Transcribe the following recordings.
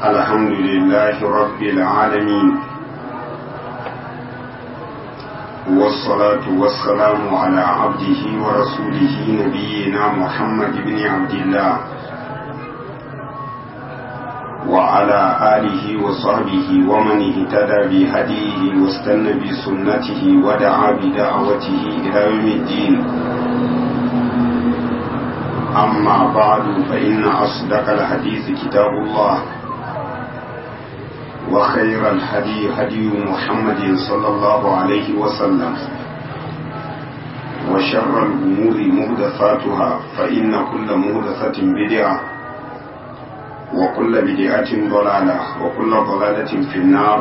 الحمد لله رب العالمين والصلاة والسلام على عبده ورسوله نبينا محمد بن عبد الله وعلى آله وصحبه ومن اهتدى بهديه واستنى بسنته ودعا بدعوته إلى يوم الدين أما بعد فإن أصدق الحديث كتاب الله وخير الهدي هدي محمد صلى الله عليه وسلم وشر الأمور مهدثاتها فإن كل مهدثة بدعة وكل بدعة ضلالة وكل ضلالة في النار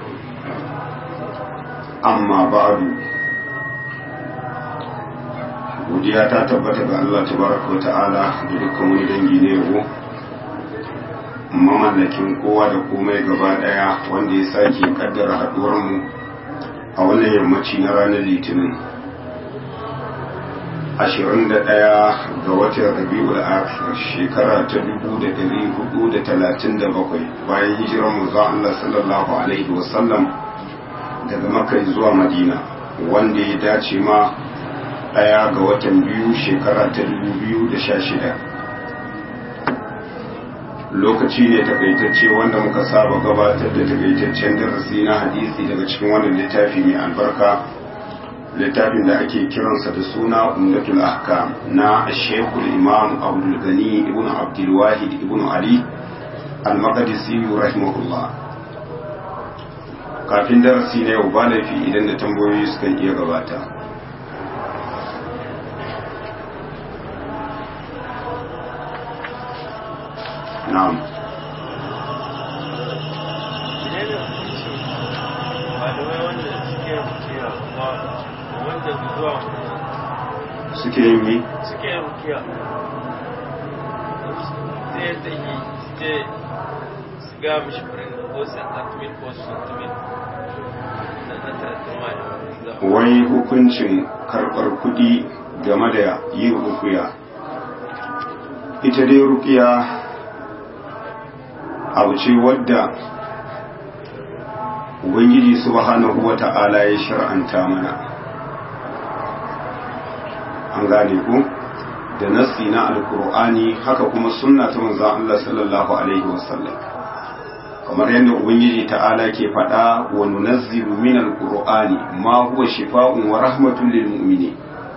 أما بعد godiya ta tabbata ga Allah tabaraka wa ta'ala da dukkan wani dangi ne yabo mamallakin kowa da komai gaba daya wanda ya sake kaddara haduwar mu a wannan yammaci na ranar litinin 21 ga watan rabi'ul akhir shekara ta 1437 bayan hijirar manzo Allah sallallahu alaihi wasallam daga makka zuwa madina wanda ya dace ma daya ga watan biyu shekara ta 2016 lokaci ne takaitacce wanda muka saba gabatar da takaitaccen darasi na hadisi daga cikin wannan littafi mai albarka littafin da ake kiransa da suna umdatul ahkam na shekul imam abdul gani ibn abdul wahid ibn ali al-maqdisi rahimahullah kafin darasi na yau ba laifi idan da tambayoyi sukan iya gabata na'am suke yin mi? suke yin rukiya sai ta yi ce su ga mishi furin ko santatmin ko santatmin na tattama da wai hukuncin karɓar kuɗi game da yin rukiya ita dai rukiya abu ce wadda ubangiji subhanahu wa ta'ala ya shar'anta mana an gane ku da nassi na alkur'ani haka kuma sunna ta manzon Allah sallallahu alaihi wasallam kamar yadda ubangiji ta'ala ke faɗa wa nunazzilu min alqur'ani ma huwa shifaa'un wa rahmatun lil mu'minin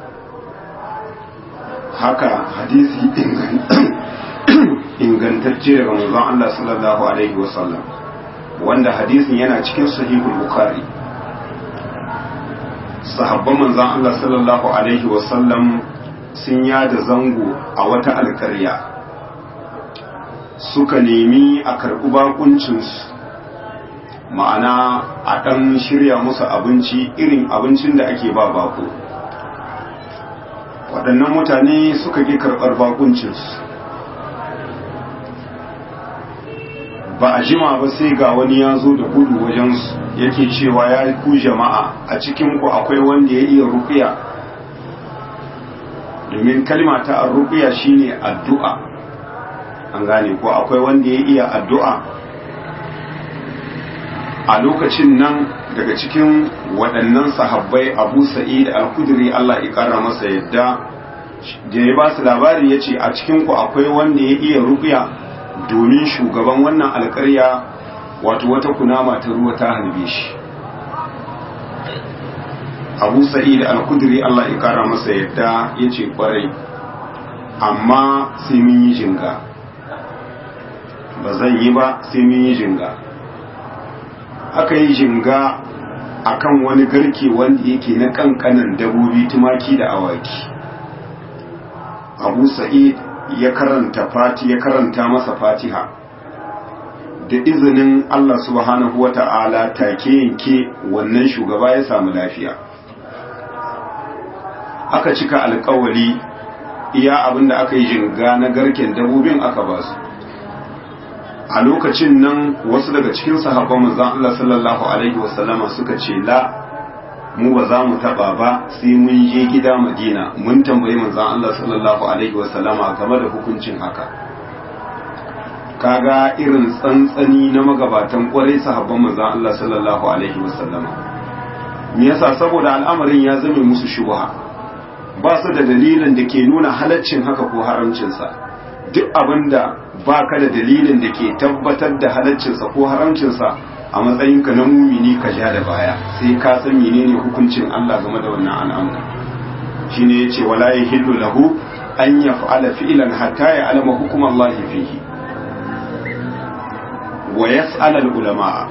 haka hadisi ingantacce daga manzon Allah sallallahu alaihi wasallam wanda hadisin yana cikin sahihul bukhari sahabban manzon Allah sallallahu alaihi wasallam sun yada zango a wata alkarya suka nemi a karɓi bakuncinsu ma'ana a ɗan shirya musu abinci irin abincin da ake ba bako waɗannan mutane suka ƙi karɓar bakuncinsu ba a jima ba sai ga wani ya zo da gudu wajensu yake cewa ya ku jama'a a cikinku akwai wanda ya iya rukiya domin kalma ta rukiya shine addu'a an gane ko akwai wanda ya iya addu'a a lokacin nan daga cikin waɗannan sahabbai abu sa'id al-kudri Allah ya ƙara masa yadda da ya ba su labari ya ce a cikinku akwai wanda ya iya rukiya domin shugaban wannan alkarya wato wata kunama ta ruwa ta halbe shi abu sa'id al-kudri Allah ya kara masa yadda ya ce kwarai amma sai mun yi jinga ba zan yi ba sai mun yi jinga aka yi jinga akan wani garke wanda yake na kankanan dabobi tumaki da awaki abu sa'id ya karanta fati ya karanta masa fatiha da izinin Allah subhanahu wa ta'ala take yanke wannan shugaba ya samu lafiya aka cika alkawali iya abinda aka yi jinga na garken dabobin aka ba su a lokacin nan wasu daga cikin sahabban manzon Allah sallallahu alaihi wasallama suka ce la mu ba za mu taba ba sai mun je gida madina mun tambayi manzon Allah sallallahu alaihi wasallama game da hukuncin haka kaga irin tsantsani na magabatan kwarai sahabban manzon Allah sallallahu alaihi wasallama me yasa saboda al'amarin ya zame musu shubha ba su da dalilin da ke nuna halaccin haka ko haramcinsa duk abinda ba ka da dalilin da ke tabbatar da halaccinsa ko haramcinsa a matsayinka na mumini ka ja da baya sai ka san menene hukuncin Allah game da wannan al'amari shine yace wala yahillu lahu an yaf'ala fi'lan hatta ya'lama hukum Allah fihi wa yas'al al-ulama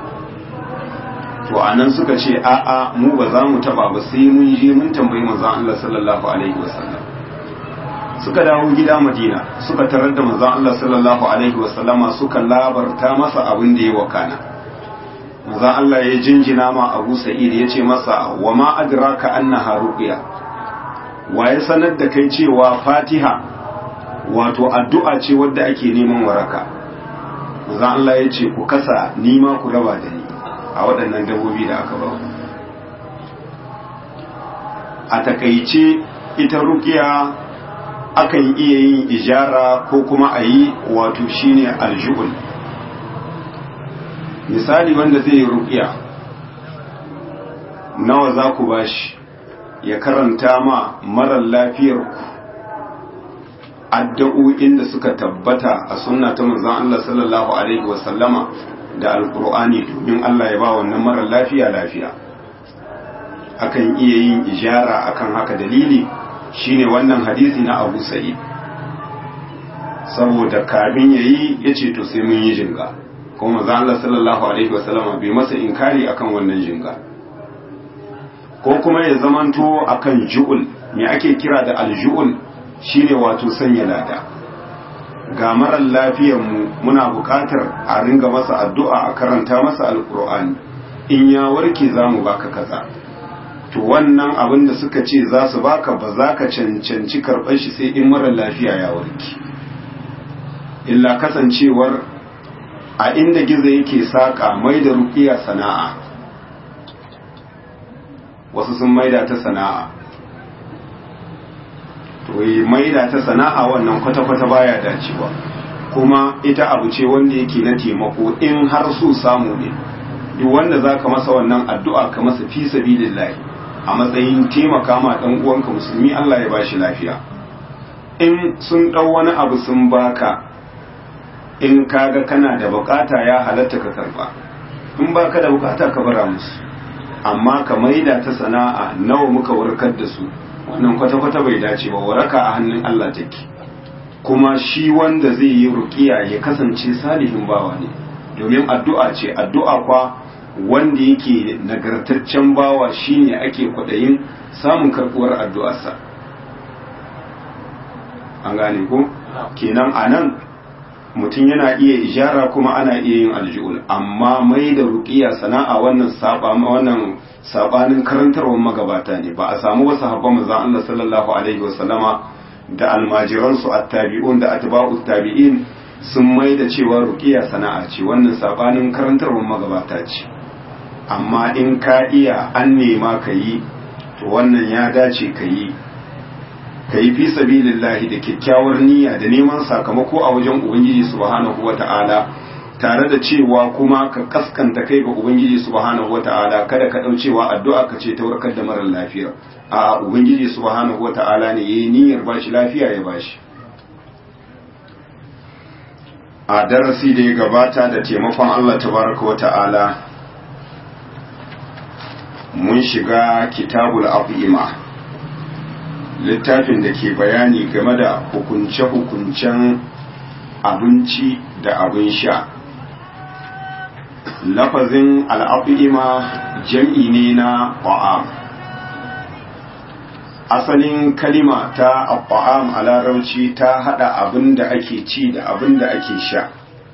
to anan suka ce a'a mu ba za mu taba ba sai mun je mun tambayi manzon Allah sallallahu alaihi wasallam suka dawo gida Madina suka tarar da manzon Allah sallallahu alaihi wasallama suka labarta masa abin da ya wakana manzon Allah ya jinjina ma Abu Sa'id ya ce masa wa ma adraka annaha ruqya wa ya sanar da kai cewa Fatiha wato addu'a ce wadda ake neman waraka manzon Allah ya ce ku kasa nima ku raba da ni a waɗannan dabobi da aka ba a takaice ita rukiya akan iya yin ijara ko kuma a yi wato shine aljuhul misali wanda zai yi rukiya nawa za ku bashi ya karanta ma marar lafiyarku addu'o'in da suka tabbata a sunna ta manzon Allah sallallahu alaihi wasallama da alkur'ani domin Allah ya ba wannan marar lafiya lafiya akan iya yin ijara akan haka dalili shine wannan hadisi na Abu Sa'id saboda kafin yayi yace to sai mun yi jinga kuma manzo Allah sallallahu alaihi wasallam bai masa inkari akan wannan jinga ko kuma ya zamanto akan ju'ul me ake kira da alju'ul shine wato sanya lada ga marar mu muna buƙatar a ringa masa addu'a a karanta masa alƙur'ani in ya warke za mu baka kaza to wannan abin da suka ce za su baka ba za ka cancanci karɓar shi sai in marar lafiya ya warke illa kasancewar a inda gizo yake saƙa mai da ruƙiya sana'a wasu sun maida ta sana'a to yi maida ta sana'a wannan kwata-kwata baya dacewa kuma ita abu ce wanda yake na taimako in har so samu ne duk wanda za ka masa wannan addu'a ka masa fi sabilillahi a matsayin taimaka ma ɗan uwanka musulmi Allah ya bashi lafiya in sun ɗau wani abu sun baka in kaga kana da bukata ya halatta ka karba in baka da bukata ka bara musu amma ka maida ta sana'a nawa muka warkar da su wannan kwata-kwata bai dace ba waraka a hannun Allah take kuma shi wanda zai yi ruqiya ya kasance salihin bawa ne domin addu'a ce addu'a kwa wanda yake nagartaccen bawa shine ake kwadayin samun karbuwar addu'arsa an gane ko kenan anan mutum yana iya ijara kuma ana iya yin alji'ul amma mai da ruqiya sana'a wannan saba wannan sabanin karantarwar magabata ne ba a samu wasu habban manzon Allah sallallahu alaihi wasallama da almajiran su attabi'un da atba'ut tabi'in sun mai da cewa ruqiya sana'a ce wannan sabanin karantarwar magabata ce amma in ka iya an nema ka yi to wannan ya dace ka yi ka yi fi sabilillahi da kyakkyawar niyya da neman sakamako a wajen ubangiji subhanahu wata'ala tare da cewa kuma ka kaskanta kai ga ubangiji subhanahu wata'ala kada ka dau cewa addu'a ka ce ta warkar da marar lafiya a ubangiji subhanahu wata'ala ne yayi niyyar bashi lafiya ya bashi a darasi da ya gabata da taimakon Allah tabaraka wata'ala mun shiga kitabul afima littafin da ke bayani game da hukunce-hukuncen abinci da abin sha lafazin al'afima jam'i ne na ƙwa'am asalin kalima ta ƙwa'am a larauci ta haɗa abin da ake ci da abin da ake sha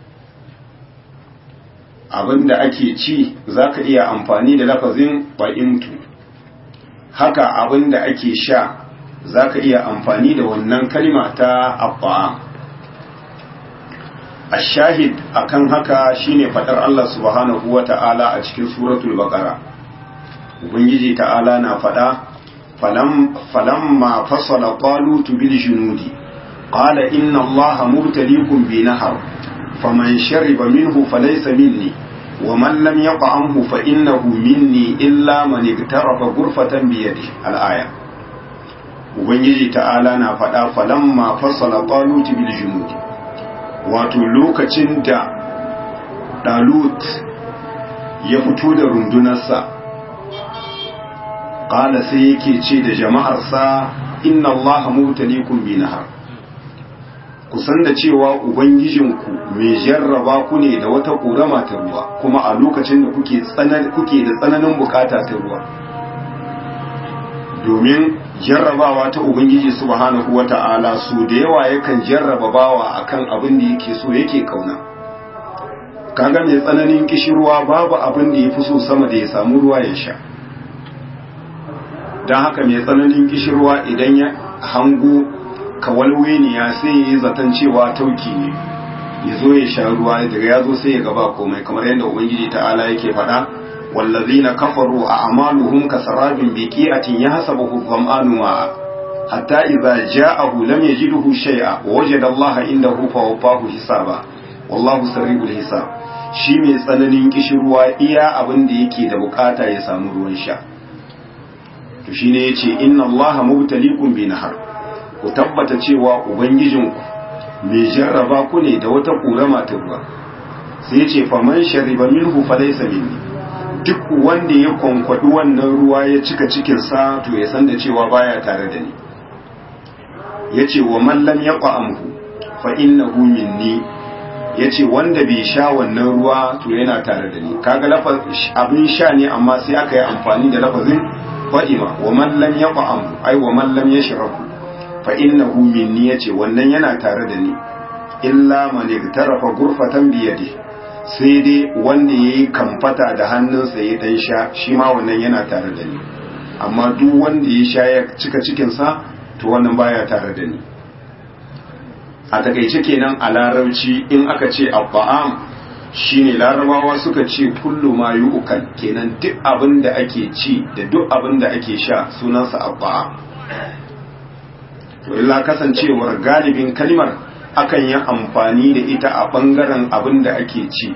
abin da ake ci za ka iya amfani da lafazin ba'imtu haka abin da ake sha za ka iya amfani da wannan kalima ta abba'am ashahid akan haka shine fadar Allah subhanahu wa ta'ala a cikin suratul baqara ubangiji ta'ala na fada falam falamma fasala talut bil junudi qala inna allaha mubtaliikum bi nahar faman shariba minhu falaysa minni wa man lam yaqamhu fa innahu minni illa man iktarafa ghurfatan bi yadihi al-aya ubangiji ta'ala na faɗa falamma fassala talut bil junud wato lokacin da dalut ya fito da rundunarsa qala sai yake ce da jama'arsa inna allaha mutalikum bi nahar ku san da cewa ubangijinku mai jarraba ku ne da wata ƙorama ta ruwa kuma a lokacin da kuke da tsananin bukata ta ruwa domin jarrabawa ta ubangiji subhanahu wata'ala su da yawa yakan jarraba bawa akan abin da yake so yake kauna kaga mai tsananin kishirwa babu abin da ya fi so sama da ya samu ruwa ya sha don haka mai tsananin kishirwa idan ya hango kawalweniya sai ya yi zaton cewa tauki ne ya zo ya sha ruwa daga ya zo sai ya gaba komai kamar yadda ubangiji ta'ala yake faɗa wallazina kafaru a amaluhum kasarabin biqi'atin yahsabuhu dhama'anu ma'a hatta idza ja'ahu lam yajidhu shay'a wa wajada Allah indahu fawaffahu hisaba wallahu sari'ul hisab shi mai tsananin kishirwa iya abin da yake da bukata ya samu ruwan sha to shine yace inna Allah mubtaliikum bi nahar ku tabbata cewa ubangijinku mai jarraba ku ne da wata ƙurama ta ruwa sai ce faman shariba minhu falaysa minni duk wanda ya kwankwadi wannan ruwa ya cika cikinsa to ya san da cewa baya tare da ni yace wa man lam yaqamhu fa innahu minni yace wanda bai sha wannan ruwa to yana tare da ni kaga lafaz abin sha ne amma sai aka yi amfani da lafazin fa'ima wa man lam yaqamhu ai wa man lam yashrabu fa innahu minni yace wannan yana tare da ni illa man iktarafa gurfatan bi yadi sai dai wanda yayi kamfata da hannunsa ya dan sha shi ma wannan yana tare da ni amma duk wanda ya sha ya cika cikin sa to wannan baya tare da ni a takaice kenan a larabci in aka ce abba'am shine larabawa suka ce kullu ma yu'kal kenan duk abin da ake ci da duk abin da ake sha sunansa abba'am to illa kasancewar galibin kalmar akan yi amfani da ita a bangaren abin da ake ci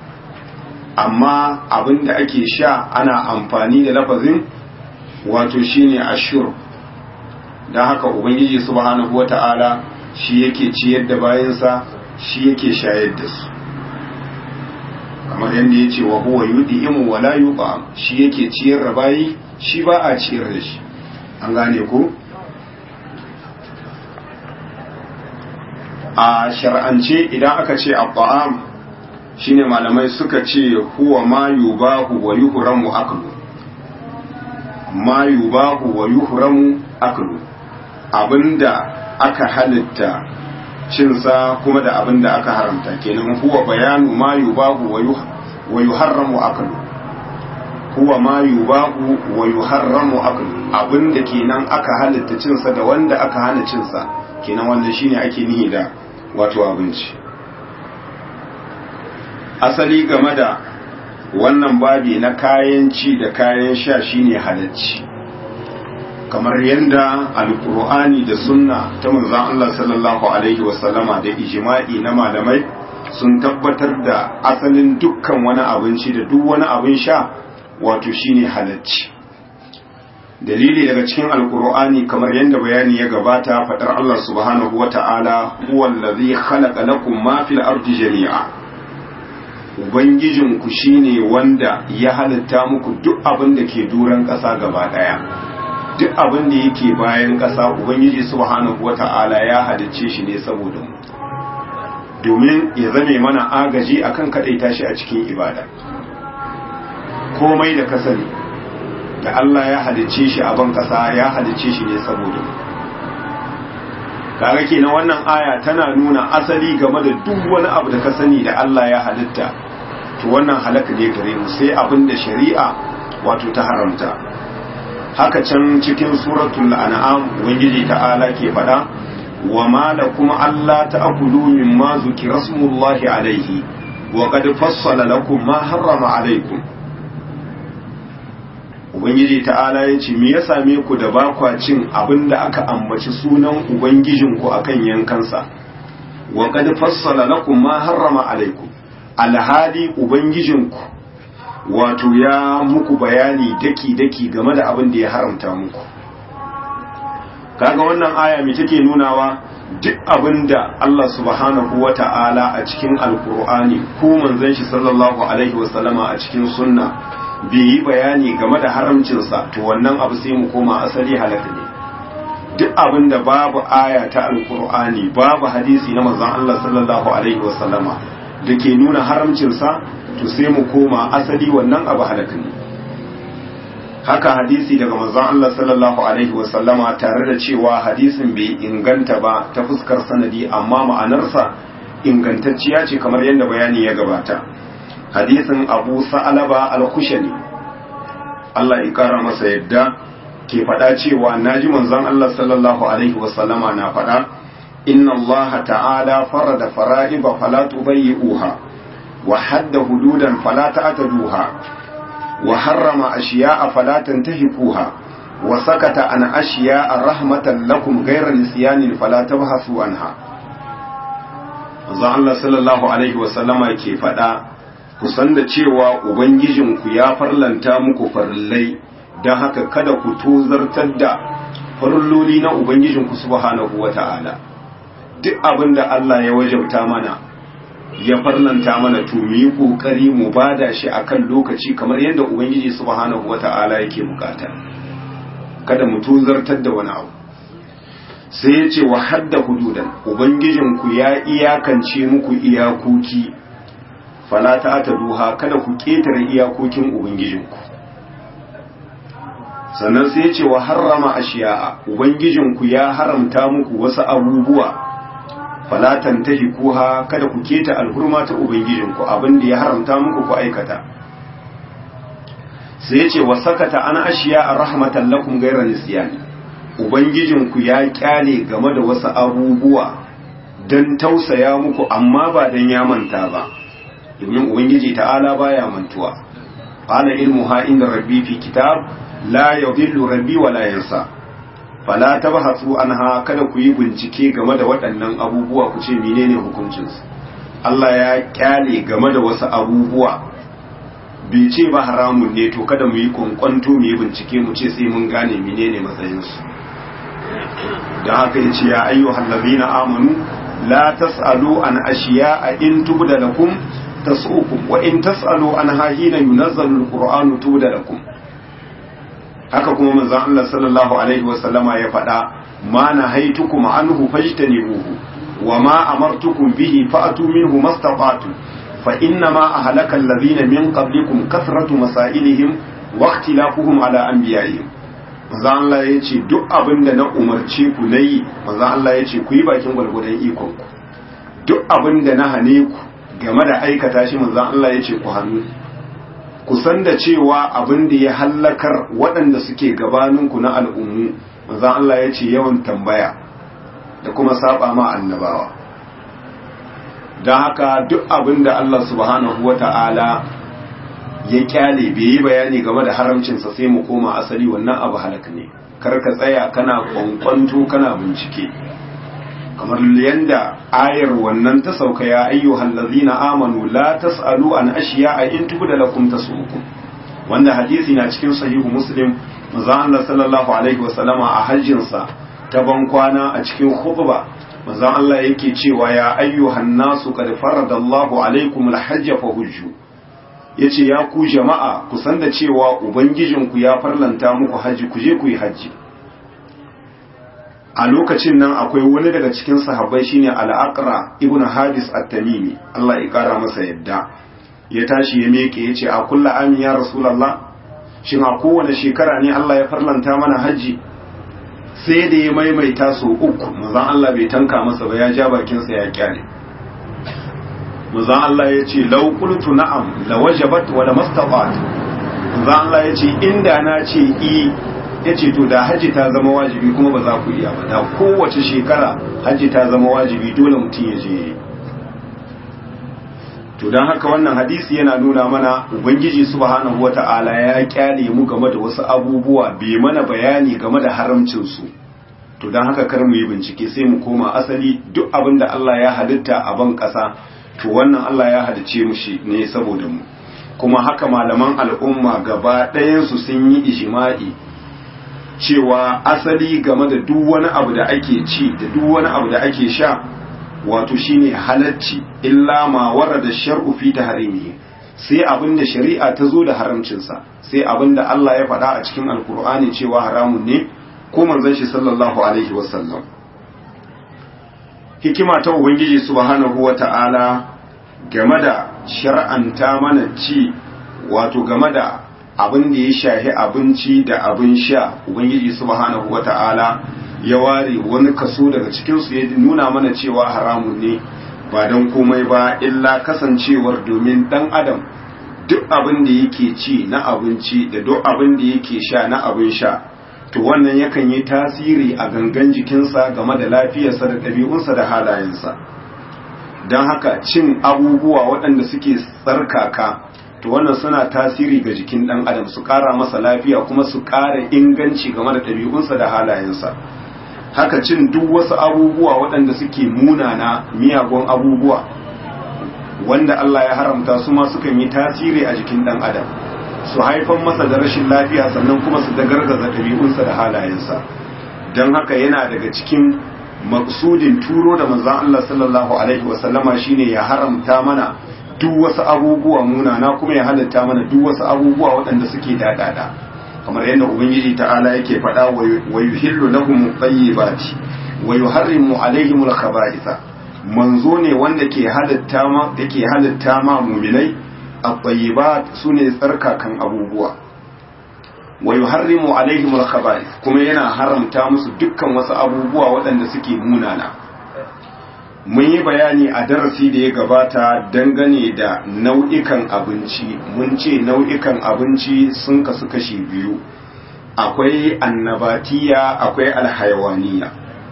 amma abin da ake sha ana amfani da lafazin wato shine ashur don haka ubangiji subhanahu wata'ala shi yake ciyar da bayansa shi yake shayar da su kamar yadda ya ce wa huwa yudi'imu wala yuqam shi yake ciyar da bayi shi ba a ciyar da shi an gane ko a shar'ance idan aka ce abba'am shine malamai suka ce huwa ma yubahu wa yuhramu aklu ma yubahu wa yuhramu aklu abinda aka halitta cinsa kuma da abinda aka haramta kenan huwa bayanu ma yubahu wa yuharramu aklu huwa ma yubahu wa yuharramu aklu abinda kenan aka halitta cinsa da wanda aka hana cinsa kenan wannan shine ake nihi da wato abinci asali game da wannan babi na kayan ci da kayan sha shine halacci kamar yadda alkur'ani da sunna ta manzon Allah sallallahu alaihi wasallama da ijma'i na malamai sun tabbatar da asalin dukkan wani abinci da duk wani abin sha wato shine halacci dalili daga cikin alkur'ani kamar yadda bayani ya gabata fadar Allah subhanahu wata'ala huwa allazi khalaqa lakum ma fil ardi jami'a ubangijinku shine wanda ya halitta muku duk abin da ke duran ƙasa gaba daya duk abin da yake bayan ƙasa ubangiji subhanahu wata'ala ya halicce shi ne saboda mu domin ya zame mana agaji akan kadaita shi a cikin ibada komai da ka sani da Allah ya halicce shi a ban kasa ya halicce shi ne saboda kaga kenan wannan aya tana nuna asali game da duk wani abu da ka sani da Allah ya halitta to wannan halaka ne gare mu sai abin da shari'a wato ta haramta haka can cikin suratul an'am ubangiji ta'ala ke faɗa wa ma lakum alla ta'kulu mimma zukira smullahi alayhi wa qad fassala lakum ma harrama alaykum ubangiji ta'ala ya ce me ya same ku da ba kwa cin abin da aka ambaci sunan ubangijinku akan yankansa wa qad fassala lakum ma harrama alaikum alhali ubangijinku wato ya muku bayani daki daki game da abin da ya haramta muku kaga wannan aya me take nunawa duk abin da Allah subhanahu wa ta'ala a cikin alkur'ani ko manzon shi sallallahu alaihi wasallama a cikin sunna bai yi bayani game da haramcinsa to wannan abu sai mu koma asali halaka ne duk abin da babu aya ta alkur'ani babu hadisi na manzon Allah sallallahu alaihi wasallama da ke nuna haramcinsa to sai mu koma asali wannan abu halaka ne haka hadisi daga manzon Allah sallallahu alaihi wasallama tare da cewa hadisin bai inganta ba ta fuskar sanadi amma ma'anarsa ingantacciya ce kamar yadda bayani ya gabata hadisin Abu Sa'alaba al-Khushani Allah ya kara masa yadda ke faɗa cewa naji manzon Allah sallallahu alaihi wasallama na faɗa inna Allah ta'ala farada fara'iba fala tubayyi'uha wa hadda hududan fala ta'taduha وحرم أشياء فلا تنتهكوها وسكت عن أشياء رحمة لكم غير نسيان فلا تبحثوا عنها Manzon Allah sallallahu Alaihi wasallama ke faɗa, ku san da cewa Ubangijinku ya farlanta muku farillai, don haka kada ku tozartar da farilloli na Ubangijinku subhanahu wa ta'ala. Duk abin da Allah ya wajabta mana, ya farlanta mana to mu yi kokari mu bada shi akan lokaci kamar yadda ubangiji subhanahu wata'ala yake bukata kada mu tuzartar da wani abu sai ya ce wa hadda hududan ubangijinku ya iyakance muku iyakoki fala ta duha kada ku ketare iyakokin ubangijinku sannan sai ya ce wa harrama ashiya'a ubangijinku ya haramta muku wasu abubuwa falatan tahi kuha kada ku keta alhurma ta ubangijinku abin da ya haramta muku ku aikata sai ya ce wa sakata an ashiya a rahmatan lakum gaira nisyani ubangijinku ya kyale game da wasu abubuwa don tausaya muku amma ba don ya manta ba domin ubangiji ta'ala baya mantuwa qala ilmuha inda rabbi fi kitab la yadhillu rabbi wa la yansa fala tabhasu anha kada ku yi bincike game da waɗannan abubuwa ku ce menene hukuncinsu Allah ya kyale game da wasu abubuwa bai ce ba haramun ne to kada mu yi kwankwanto mu yi bincike mu ce sai mun gane menene matsayinsu da haka ya ce ya ayyuhal ladina amanu la tasalu an ashiya in tubda lakum tasukum wa in tasalu an hina yunazzalu alqur'anu tubda lakum haka kuma manzon Allah sallallahu alaihi wasallama ya faɗa ma na haitukum anhu fajtanibuhu wa ma amartukum bihi fa'atu minhu mastata'tu fa inna ma ahlaka alladhina min qablikum kathratu masailihim wa ikhtilafuhum ala anbiya'ihim manzon Allah ya ce duk abinda na umarce ku nayi manzon Allah ya ce ku yi bakin gwalgwadon ikon ku duk abinda na hane ku game da aikata shi manzon Allah ya ce ku hannu kusan da cewa abin da ya hallakar waɗanda suke gabaninku na al'ummu manzan Allah ya ce yawan tambaya da kuma saba ma annabawa don haka duk abin da Allah subhanahu wa ta'ala ya kyale bai yi bayani game da haramcinsa sai mu koma asali wannan abu halak ne kar ka tsaya kana kwankwanto kana bincike kamar yanda ayar wannan ta sauka ya ayyuhal ladzina amanu la tasalu an ashiya'a in tubda lakum tasukum wanda hadisi na cikin sahihu muslim manzo Allah sallallahu alaihi wasallama a hajjin sa ta ban kwana a cikin khutba manzo Allah yake cewa ya ayyuhan nasu qad faradallahu alaikum alhajj fa hujju yace ya ku jama'a ku san da cewa ubangijinku ya farlanta muku haji ku je ku yi haji a lokacin nan akwai wani daga cikin sahabbai shine al-aqra ibnu hadis at-tamimi Allah ya kara masa yadda ya tashi ya meke yace a kullu amin ya rasulullah shin a kowane shekara ne Allah ya farlanta mana haji sai da ya maimaita so uku manzon Allah bai tanka masa ba ya ja bakin sa ya kyale manzon Allah ya ce law qultu na'am la wajabat wa la mastata'at manzon Allah ya ce inda na ce i ya ce to da hajji ta zama wajibi kuma ba za ku iya ba da kowace shekara hajji ta zama wajibi dole mutum ya je to don haka wannan hadisi yana nuna mana ubangiji subhanahu wata'ala ya kyale mu game da wasu abubuwa bai mana bayani game da haramcinsu to don haka kar mu yi bincike sai mu koma asali duk abin da Allah ya halitta a ban ƙasa to wannan Allah ya halice mu shi ne saboda mu kuma haka malaman al'umma gaba ɗayansu sun yi ijima'i cewa asali game da duk wani abu da ake ci da duk wani abu da ake sha wato shine halacci illa ma warada shar'u fi tahrimihi sai abin da shari'a ta zo da haramcinsa sai abin da Allah ya faɗa a cikin alkur'ani cewa haramun ne ko manzon shi sallallahu alaihi wasallam hikima ta ubangiji subhanahu wata'ala game da shar'anta mana ci wato game da abin da ya shahi abinci da abin sha ubangiji subhanahu wata'ala ya ware wani kaso daga cikinsu ya nuna mana cewa haramun ne ba don komai ba illa kasancewar domin dan adam duk abin da yake ci na abinci da duk abin da yake sha na abin sha to wannan yakan yi tasiri a gangan jikinsa game da lafiyarsa da ɗabi'unsa da halayensa don haka cin abubuwa waɗanda suke tsarkaka to wannan suna tasiri ga jikin ɗan adam su ƙara masa lafiya kuma su ƙara inganci game da ɗabi'unsa da halayensa haka cin duk wasu abubuwa waɗanda suke munana miyagun abubuwa wanda Allah ya haramta su ma sukan yi tasiri a jikin ɗan adam su haifan masa da rashin lafiya sannan kuma su da gargaza ɗabi'unsa da halayensa don haka yana daga cikin maksudin turo da manzan Allah sallallahu alaihi wasallama shine ya haramta mana duk wasu abubuwa munana kuma ya halatta mana duk wasu abubuwa waɗanda suke daɗaɗa kamar yadda ubangiji ta'ala yake faɗa wa yuhillu lahum tayyibati wa yuharrimu alaihim al-khaba'itha manzo ne wanda ke halatta ma yake halatta ma mu'minai at-tayyibat sune tsarkakan abubuwa wa yuharrimu alaihim al-khaba'ith kuma yana haramta musu dukkan wasu abubuwa waɗanda suke munana mun yi bayani a darasi da ya gabata dangane da nau'ikan abinci mun ce nau'ikan abinci sun kasu kashi biyu akwai annabatiya akwai alhayawaniya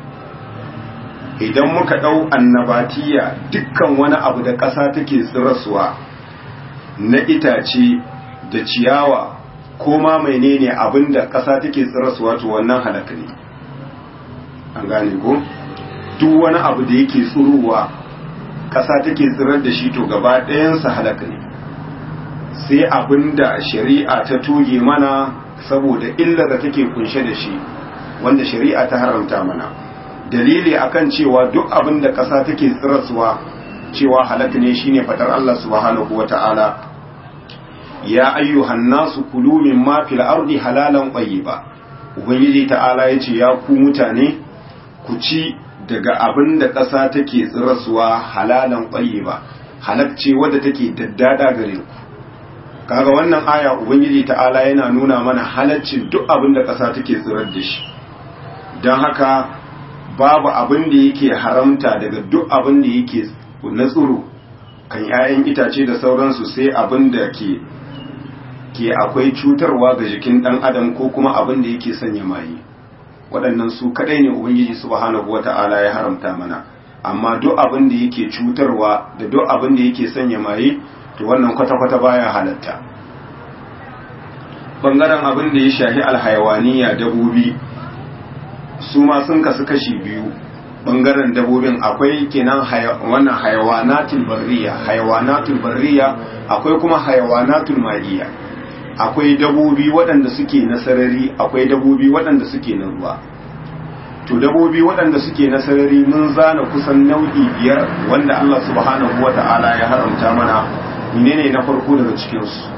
idan muka ɗau annabatiya dukkan wani abu da ƙasa take tsirasuwa na itace da ciyawa ko ma menene abin da ƙasa take tsirasuwa to wannan halaka ne an gane ko? duk wani abu da yake tsuruwa ƙasa take tsirar da shi to gaba ɗayansa halaka ne sai abin da shari'a ta toge mana saboda illar da take kunshe da shi wanda shari'a ta haramta mana dalili akan cewa duk abin da ƙasa take tsirarsuwa cewa halaka ne shine faɗar Allah subhanahu wata'ala ya ayyuhan nasu kulu mimma fil ardi halalan tayyiba ubangiji ta'ala yace ya ku mutane ku ci daga abin da ƙasa take tsirasuwa halalan ƙwaye ba halacce wadda take daddada gare ku kaga wannan aya ubangiji ta'ala yana nuna mana halaccin duk abin da ƙasa take tsirar da shi don haka babu abin da yake haramta daga duk abin da yake na tsiro kan 'ya'yan itace da sauransu sai abin da ke ke akwai cutarwa ga jikin ɗan adam ko kuma abin da yake sanya maye waɗannan su kaɗai ne ubangiji subhanahu wata'ala ya haramta mana amma duk abin da yake cutarwa da duk abin da yake sanya maye to wannan kwata-kwata baya halatta bangaren abin da ya shahi alhayawaniya dabobi su ma sun kasu kashi biyu bangaren dabobin akwai kenan wannan hayawanatul barriya hayawanatul barriya akwai kuma hayawanatul ma'iyya akwai dabobi waɗanda suke na sarari akwai dabobi waɗanda suke na ruwa to dabobi waɗanda suke na sarari mun zana kusan nau'i biyar wanda Allah subhanahu wa ta'ala ya haramta mana menene na farko daga cikinsu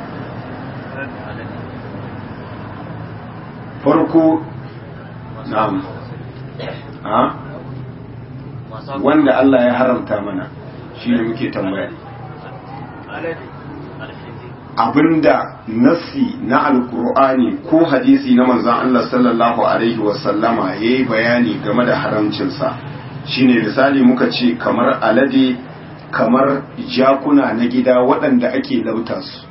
farko na'am ha wanda Allah ya haramta mana shi ne muke tambaya abinda nassi na alkur'ani ko hadisi na manzon Allah sallallahu alaihi wasallama yayi bayani game da haramcinsa shine misali muka ce kamar alade kamar jakuna na gida waɗanda ake lauta su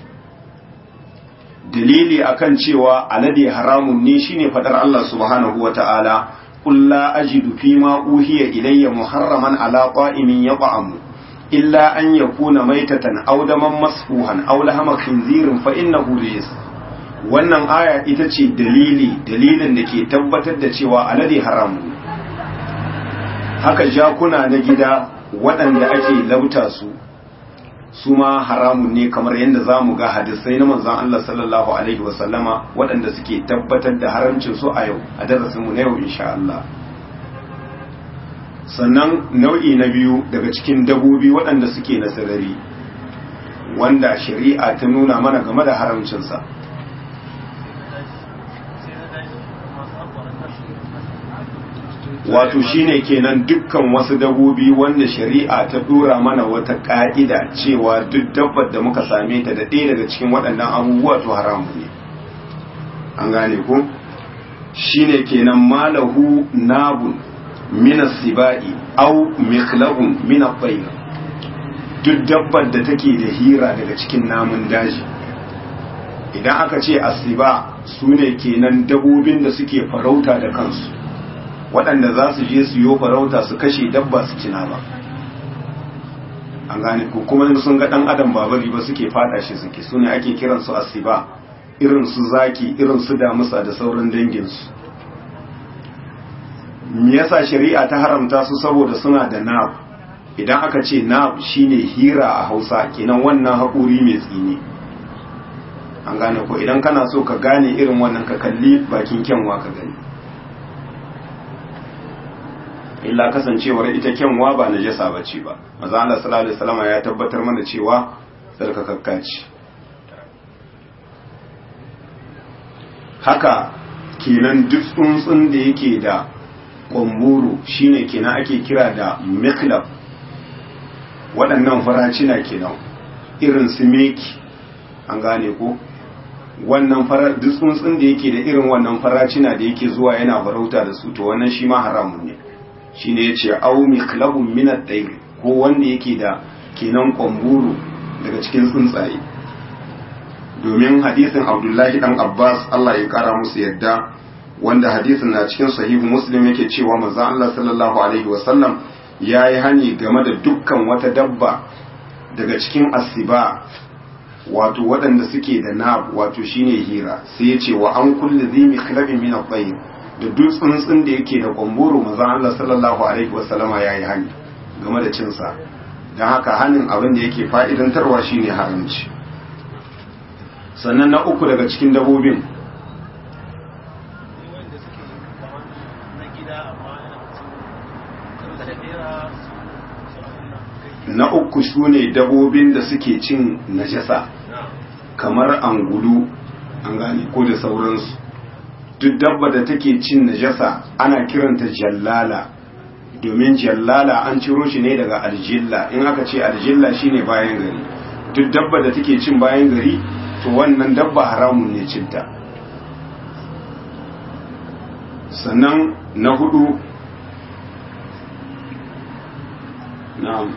dalili akan cewa alade haramun ne shine fadar Allah subhanahu wata'ala qul la ajidu fima uhiya ilayya muharraman ala qa'imin yat'amu illa an yakuna maitatan aw daman masfuhan aw lahama khinzirin fa innahu rijs wannan aya ita ce dalili dalilin da ke tabbatar da cewa alade haramu haka jakuna na gida waɗanda ake lauta su su ma haramun ne kamar yadda za mu ga hadisai na manzan Allah sallallahu Alaihi wasallama waɗanda suke tabbatar da haramcin su a yau a darasinmu na yau insha Allah sannan nau'i na biyu daga cikin dabobi waɗanda suke na sarari wanda shari'a ta nuna mana game da haramcinsa wato shine kenan dukkan wasu dabobi wanda shari'a ta dora mana wata ka'ida cewa duk dabbar da muka same ta da ɗaya daga cikin waɗannan abubuwa to haramu ne an gane ko shine kenan malahu nabun min sibai au mikhlabun min at duk dabbar da take da hira daga cikin namun daji idan aka ce asiba su ne kenan dabobin da suke farauta da kansu waɗanda za su je su yi farauta su kashe dabba su cina ba an gane ko kuma sun ga ɗan adam babari ba suke fada shi suke su ne ake kiransu asiba irin su zaki irin su damusa da sauran danginsu me yasa shari'a ta haramta su saboda suna da nab idan aka ce nab shine hira a hausa kenan wannan haƙuri mai tsini an gane ko idan kana so ka gane irin wannan ka kalli bakin kyanwa ka gani illa kasancewar ita kyanwa ba najasa bace ba maza Allah sallallahu alaihi wasallam ya tabbatar mana cewa tsarkakakka ce haka kenan duk tsuntsun da yake da kwamburu shine kenan ake kira da miklab waɗannan faracina kenan irin su meki an gane ko wannan fara duk tsuntsun da yake da irin wannan faracina da yake zuwa yana farauta da su to wannan shi ma haramun ne shine yace au miklabun min at-tayr ko wanda yake da kenan kwamburu daga cikin tsuntsaye domin hadisin Abdullahi dan Abbas Allah ya kara musu yadda wanda hadisin na cikin sahihu Muslim yake cewa manzon Allah sallallahu alaihi wasallam yayi hani game da dukkan wata dabba daga cikin asiba wato waɗanda suke da nab wato shine hira sai ya ce wa an kulli zai mikhlabin min at-tayr da duk tsuntsun da yake da kwamboro maza Allah sallallahu alaihi wasallama yayi hani game da cin sa dan haka hanin abin da yake fa'idantarwa shine haramci sannan na uku daga cikin dabobin na uku su ne dabobin da suke cin najasa kamar angulu an gane ko da sauransu duk dabba da take cin najasa ana kiranta jallala domin jallala an ciro shi ne daga aljilla in aka ce aljilla shine bayan gari duk dabba da take cin bayan gari to wannan dabba haramun ne cinta sannan na hudu na'am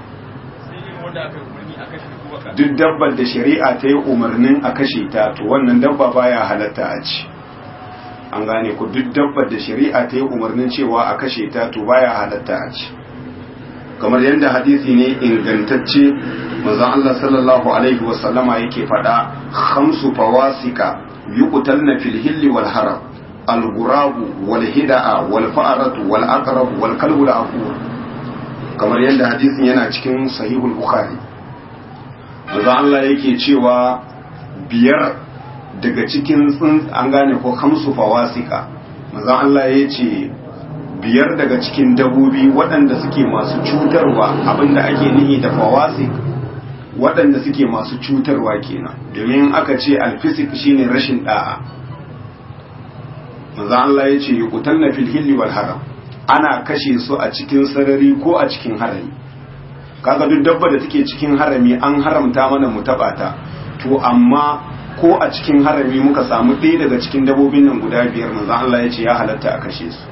duk dabbar da shari'a ta yi umarnin a kashe ta to wannan dabba baya halatta a ci an gane ku duk dabbar da shari'a ta yi umarnin cewa a kashe ta to baya halatta a ci kamar yadda hadisi ne ingantacce manzon Allah sallallahu alaihi wasallama yake faɗa khamsu fawasika yuqtalna fil hilli wal haram al ghurabu wal hida'a wal fa'ratu wal aqrab wal kalbu al aqur kamar yadda hadisin yana cikin sahihul bukhari manzon Allah yake cewa biyar daga cikin tsuntsu an gane ko hamsu fawasika manzon Allah ya ce biyar daga cikin dabobi waɗanda suke masu cutarwa abinda ake nihi da fawasik waɗanda suke masu cutarwa kenan domin aka ce alfisik shine rashin da'a manzon Allah ya ce yuqtalna fil hilli wal haram ana kashe su a cikin sarari ko a cikin harami kaga duk dabba da take cikin harami an haramta mana mu taba ta to amma ko a cikin harami muka samu ɗaya daga cikin dabobin nan guda biyar manzon Allah ya ce ya halatta a kashe su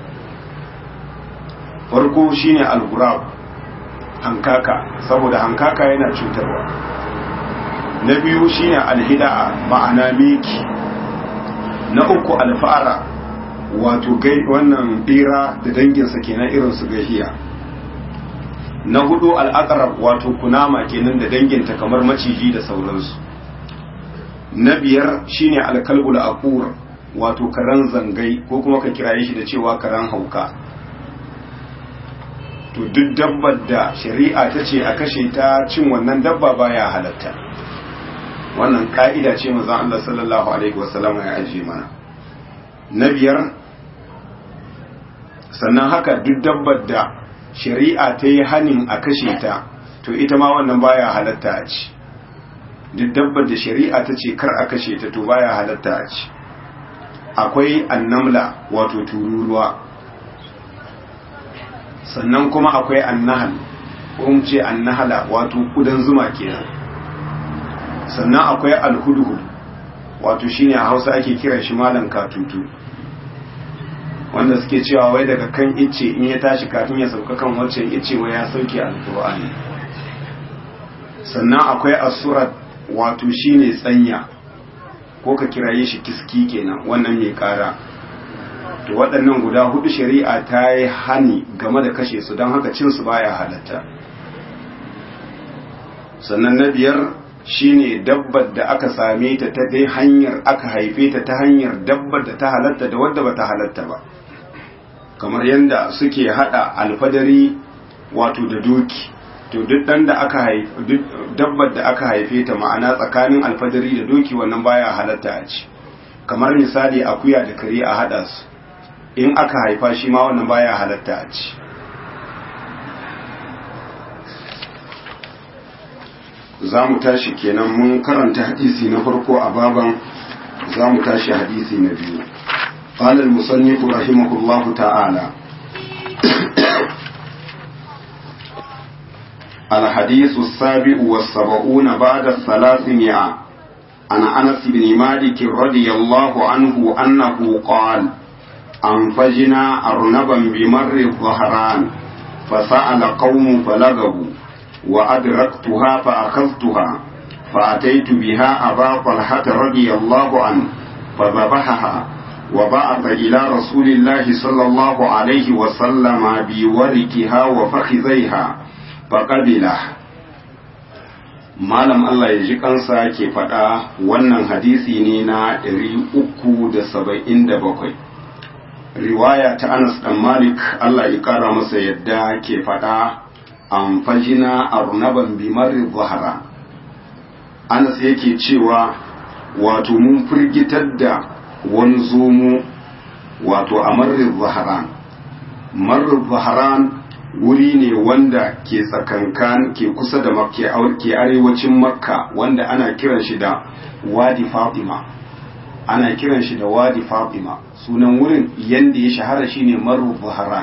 farko shine al-ghurab hankaka saboda hankaka yana cutarwa na biyu shine al-hida'a ma'ana miki na uku al-fara wato gai wannan bira da danginsa kenan irin su gahiya na hudu al-aqrab wato kunama kenan da danginta kamar maciji da sauransu na biyar shine alkalbul aqur wato karan zangai ko kuma ka kiraye shi da cewa karan hauka to duk dabbar da shari'a ta ce a kashe ta cin wannan dabba baya halatta wannan ka'ida ce manzon Allah sallallahu alaihi wasallam ya ajiye mana na biyar sannan haka duk dabbar da shari'a ta yi hanin a kashe ta to ita ma wannan baya halatta a ci duk dabbar da shari'a ta ce kar a kashe ta to baya halatta a ci akwai annamla wato tururuwa sannan kuma akwai annahal ko mu ce annahala wato kudan zuma kenan sannan akwai alhudhud wato shine a Hausa ake kiran shi malan katutu wanda suke cewa wai daga kan icce in ya tashi kafin ya sauka kan wancan icce wai ya sauke alqur'ani sannan akwai asurat wato shine tsanya ko ka kiraye shi kiski kenan wannan mai kara to waɗannan guda hudu shari'a ta yi hani game da kashe su don haka cin su baya halatta sannan na biyar shine dabbar da aka same ta ta dai hanyar aka haife ta ta hanyar dabbar da ta halatta da wadda ba ta halatta ba kamar yadda suke hada alfadari wato da doki to duk dan da aka haife dabbar da aka haife ta ma'ana tsakanin alfadari da doki wannan baya halatta a ci kamar misali akuya da kare a hada su in aka haifa shi ma wannan baya halatta a ci za mu tashi kenan mun karanta hadisi na farko a baban za mu tashi hadisi na biyu قال المصنف رحمه الله تعالى الحديث السابع والسبعون بعد الثلاثمائة عن أنس بن مالك رضي الله عنه أنه قال أنفجنا أرنبا بمر الظهران فسأل قوم فلغبوا وأدركتها فأخذتها فأتيت بها أبا طلحة رضي الله عنه فذبحها وبعث إلى رسول الله صلى الله عليه وسلم بوركها وفخذيها فقبله malam Allah ya ji kansa ke faɗa wannan hadisi ne na 377 riwaya ta Anas dan Malik Allah ya ƙara masa yadda ke faɗa an fajina arnaban bimarri zahara Anas yake cewa wato mun firgitar da wani zomo wato a marrin zaharan marrin zaharan wuri ne wanda ke tsakankan ke kusa da ke ke arewacin makka wanda ana kiran shi da wadi fatima ana kiran shi da wadi fatima sunan wurin yanda ya shahara shine marru zaharan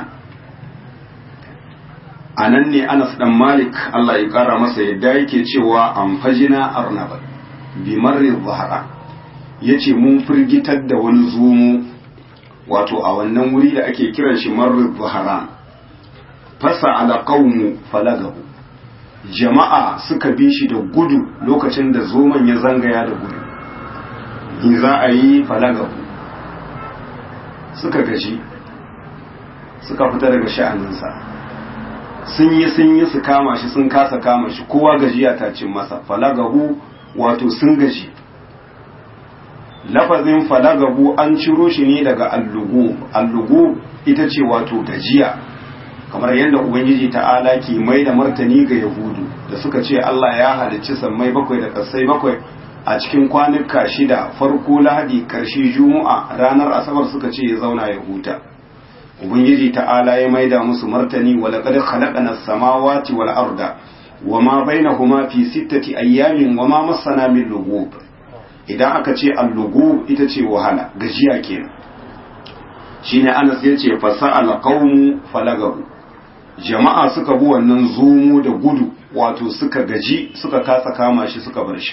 a nan ne anas dan malik allah ya kara masa yadda yake cewa an fajina arnaba bi marri zaharan ya ce mun firgitar da wani zomo wato a wannan wuri da ake kiran shi marri zaharan fasa ala qaumu falagabu jama'a suka bi shi da gudu lokacin da zoman ya zangaya da gudu in za a yi falagabu suka gaji suka fita daga sha'aninsa sun yi sun yi su kama shi sun kasa kama shi kowa gajiya ta cin masa falagabu wato sun gaji lafazin falagabu an ciro shi ne daga allugu allugu ita ce wato gajiya kamar yadda ubangiji ta'ala ke mai da martani ga yahudu da suka ce Allah ya halicci sammai bakwai da kasai bakwai a cikin kwanuka shida farko lahadi karshe juma'a ranar asabar suka ce ya zauna ya huta ubangiji ta'ala ya mai da musu martani wa laqad khalaqna as-samawati wal arda wama bainahuma fi sittati ayyamin wama massana min lughub idan aka ce al-lughub ita ce wahala gajiya kenan shine Anas yace fasa'al qaumu falagabu jama'a suka bi wannan zumu da gudu wato suka gaji suka kasa kama shi suka bar shi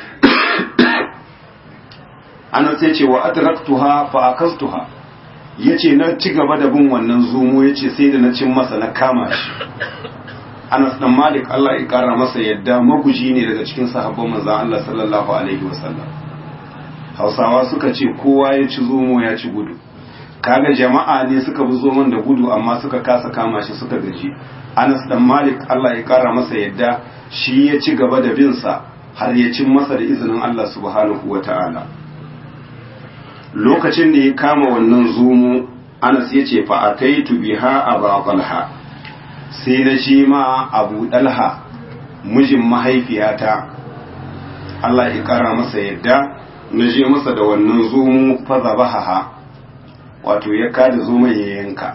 anas ya ce wa adraktuha fa akastuha yace na ci gaba da bin wannan zumu yace sai da na cin masa na kama shi Anas dan Malik Allah ya kara masa yadda maguji ne daga cikin sahabban manzon Allah sallallahu alaihi wasallam Hausawa suka ce kowa ya ci zumu ya ci gudu kaga jama'a ne suka bi zoman da gudu amma suka kasa kama shi suka gaji Anas dan Malik Allah ya kara masa yadda shi ya ci gaba da bin sa har ya cin masa da izinin Allah subhanahu wa ta'ala lokacin da ya kama wannan zumu anas ya ce fa'ataitu biha a babalha sai na shi ma abu ɗalha mijin mahaifiyata Allah ya ƙara masa yadda na je masa da wannan zumu faza bahaha wato ya kada zuman ya yanka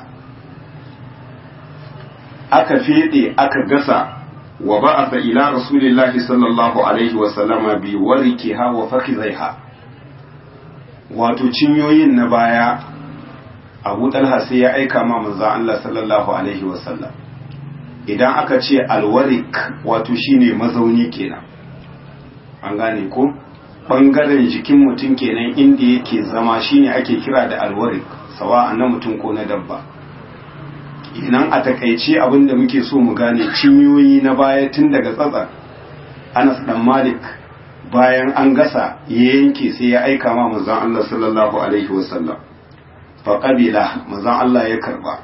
aka fede aka gasa wa ba'atha ila rasulillahi sallallahu alaihi wa sallama bi warikiha wa fakhidhaiha wato cinyoyin na baya Abu Talha sai ya aika ma manzo Allah sallallahu alaihi wa sallam idan aka ce alwarik wato shine mazauni kenan an gane ko bangaren jikin mutum kenan inda yake zama shine ake kira da alwarik sawa na mutum ko na dabba idan a takaice abin da muke so mu gane cinyoyi na baya tun daga tsatsa anas dan malik bayan an gasa ya yanke sai ya aika ma manzon Allah sallallahu alaihi wasallam fa qabila manzon Allah ya karba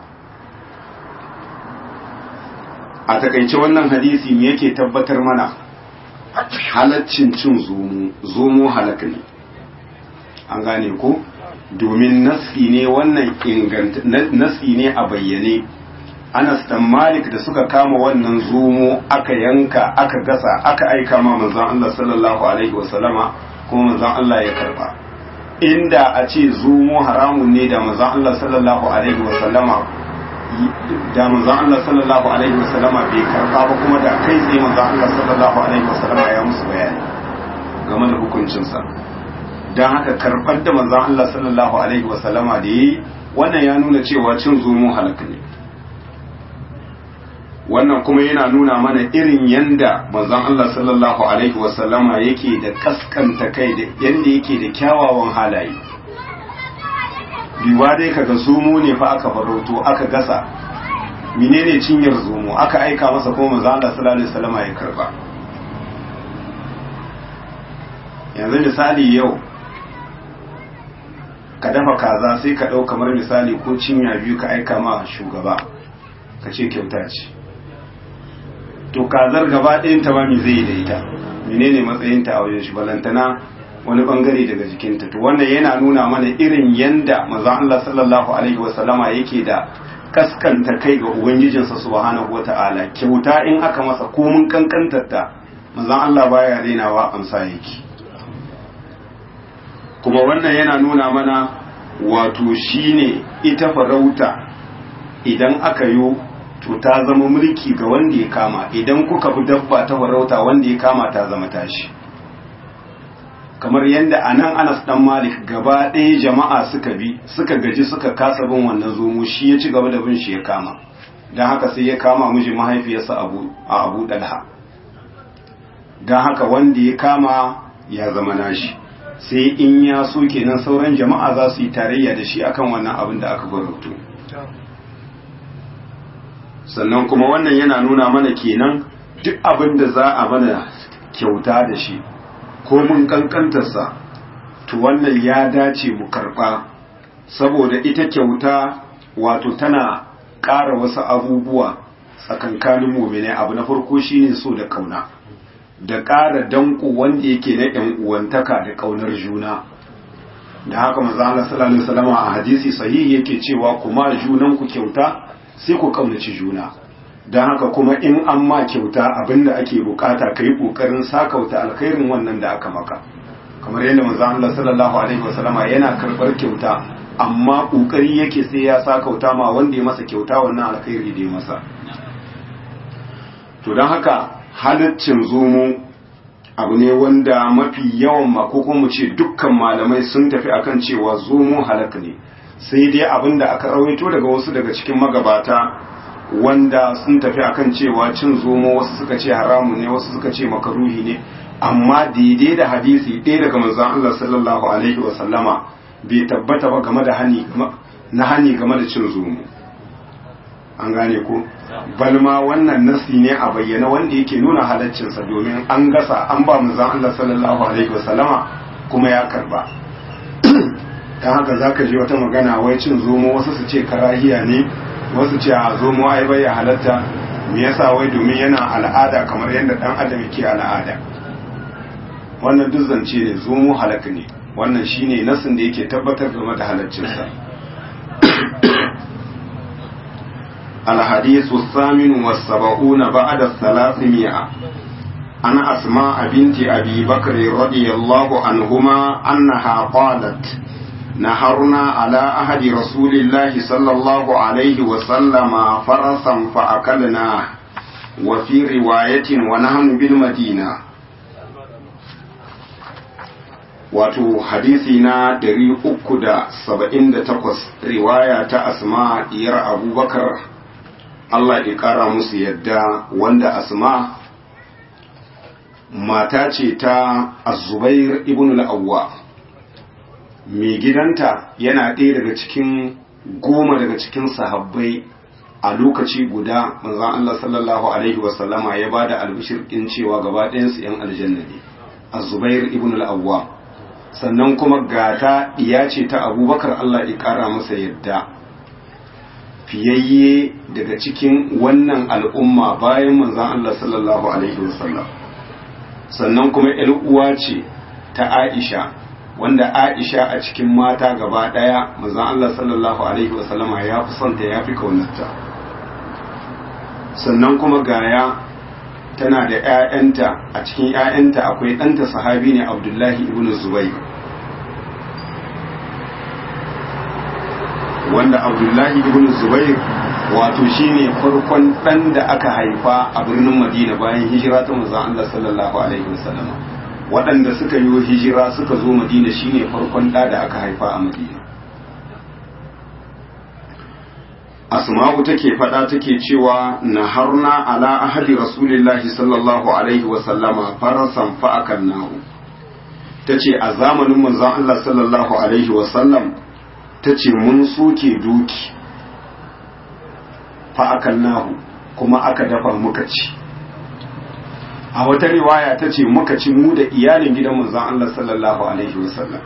a takaice wannan hadisi me yake tabbatar mana halaccin cin zomo zomo halaka ne an gane ko domin nasi ne wannan inganta nasi ne a bayyane Anas dan Malik da suka kama wannan zomo aka yanka aka gasa aka aika ma manzon Allah sallallahu alaihi wasallama kuma manzon Allah ya karba inda a ce zomo haramun ne da manzon Allah sallallahu alaihi wasallama da manzon Allah sallallahu alaihi wasallama bai karba ba kuma da kai tsaye manzon Allah sallallahu alaihi wasallama ya musu bayani game da hukuncinsa don haka karɓar da manzon Allah sallallahu alaihi wasallama da yi wannan ya nuna cewa cin zomo halaka ne wannan kuma yana nuna mana irin yanda manzon Allah sallallahu alaihi wasallama yake da kaskanta kai da yanda yake da kyawawan halaye biwa dai kaga zomo ne fa aka farauto aka gasa menene cinyar zomo aka aika masa kuma manzon Allah sallallahu alaihi wasallama ya karba yanzu misali yau ka dafa kaza sai ka ɗau kamar misali ko cinya biyu ka aika ma shugaba ka ce kyauta ce to kazar gaba ɗayan ta ba mi zai yi da ita menene matsayinta a wajen shi balantana wani bangare daga jikinta to wannan yana nuna mana irin yanda manzon Allah sallallahu alaihi wasallama yake da kaskanta kai ga ubangijinsa subhanahu wata'ala kyauta in aka masa komun kankantar ta manzon Allah baya dainawa amsa yake kuma wannan yana nuna mana wato shine ita farauta idan aka yi to ta zama mulki ga wanda ya kama idan kuka bi dabba ta farauta wanda ya kama ta zama tashi kamar yadda a nan anas dan malik gaba ɗaya jama'a suka bi suka gaji suka kasa bin wannan zomo shi ya ci gaba da bin shi ya kama don haka sai ya kama miji mahaifiyarsa a abu dalha don haka wanda ya kama ya zama nashi sai in ya so kenan sauran jama'a za su yi tarayya da shi akan wannan abin da aka gwarauto sannan kuma wannan yana nuna mana kenan duk abin da za a mana kyauta da shi ko mun kankantarsa to wannan ya dace mu karɓa saboda ita kyauta wato tana ƙara wasu abubuwa tsakankanin muminai abu na farko shine so da kauna da ƙara danko wanda yake na ‘yan uwantaka da ƙaunar juna da haka maza Allah sallallahu alaihi wasallam a hadisi sahihi yake cewa kuma junan ku kyauta sai ku kaunaci juna don haka kuma in an ma kyauta abinda ake bukata ka yi kokarin sakauta alkhairin wannan da aka maka kamar yadda maza Allah sallallahu alaihi wasallam yana karɓar kyauta amma kokari yake sai ya sakauta ma wanda ya masa kyauta wannan alkhairi da ya masa to don haka halaccin zomo abu ne wanda mafi yawan ma ko kuma ce dukkan malamai sun tafi akan cewa zomo halaka ne sai dai abin da aka rawaito daga wasu daga cikin magabata wanda sun tafi akan cewa cin zomo wasu suka ce haramun ne wasu suka ce makaruhi ne amma daidai da hadisi ɗaya daga manzon Allah sallallahu alaihi wa sallama bai tabbata ba game da hani na hani game da cin zomo an gane ko balma wannan nasi ne a bayyana wanda yake nuna halaccinsa domin an gasa an ba manzon Allah sallallahu alaihi wasallama kuma ya karba dan haka zaka ji wata magana wai cin zomo wasu su ce karahiya ne wasu ce a zomo ai bai halatta me yasa wai domin yana al'ada kamar yadda dan adam yake al'ada wannan duk zance ne zomo halaka ne wannan shine nasin da yake tabbatar game da halaccinsa الحديث الثامن والسبعون بعد الثلاثمائة عن أسماء بنت أبي بكر رضي الله عنهما أنها قالت نهرنا على أحد رسول الله صلى الله عليه وسلم فرسا فأكلناه وفي رواية ونحن بالمدينة wato hadisi na 378 riwaya ta asma diyar abubakar Allah ya kara musu yadda wanda asma mata ce ta azubair ibn al-awwa mai gidanta yana ɗaya daga cikin goma daga cikin sahabbai a lokaci guda manzon Allah sallallahu alaihi wasallama ya bada albishir ɗin cewa gaba ɗayansu 'yan aljanna ne azubair ibn al-awwa sannan kuma gata ɗiya ce ta abubakar Allah ya ƙara masa yadda fiyayye daga cikin wannan al'umma bayan manzan Allah sallallahu Alaihi wasallam sannan kuma uwa ce ta Aisha wanda Aisha a cikin mata gaba ɗaya manzan Allah sallallahu Alaihi wasallama ya fi santa ya fi kaunarta sannan kuma gaya tana da ‘ya'yanta a cikin ‘ya'yanta akwai ɗanta sahabi ne abdullahi ibn zubair wanda abdullahi ibn zubair wato shine farkon ɗan da aka haifa a birnin madina bayan hijira ta manzon Allah sallallahu alaihi wasallam waɗanda suka yi hijira suka zo madina shine farkon ɗa da aka haifa a madina asma'u take faɗa take cewa naharna ala ahadi rasulillahi sallallahu alaihi wa sallama farasan fa akalnahu tace a zamanin manzon Allah sallallahu alaihi wa sallam tace mun soke doki fa akalnahu kuma aka dafa muka ci a wata riwaya tace muka ci mu da iyalin gidan manzon Allah sallallahu alaihi wa sallam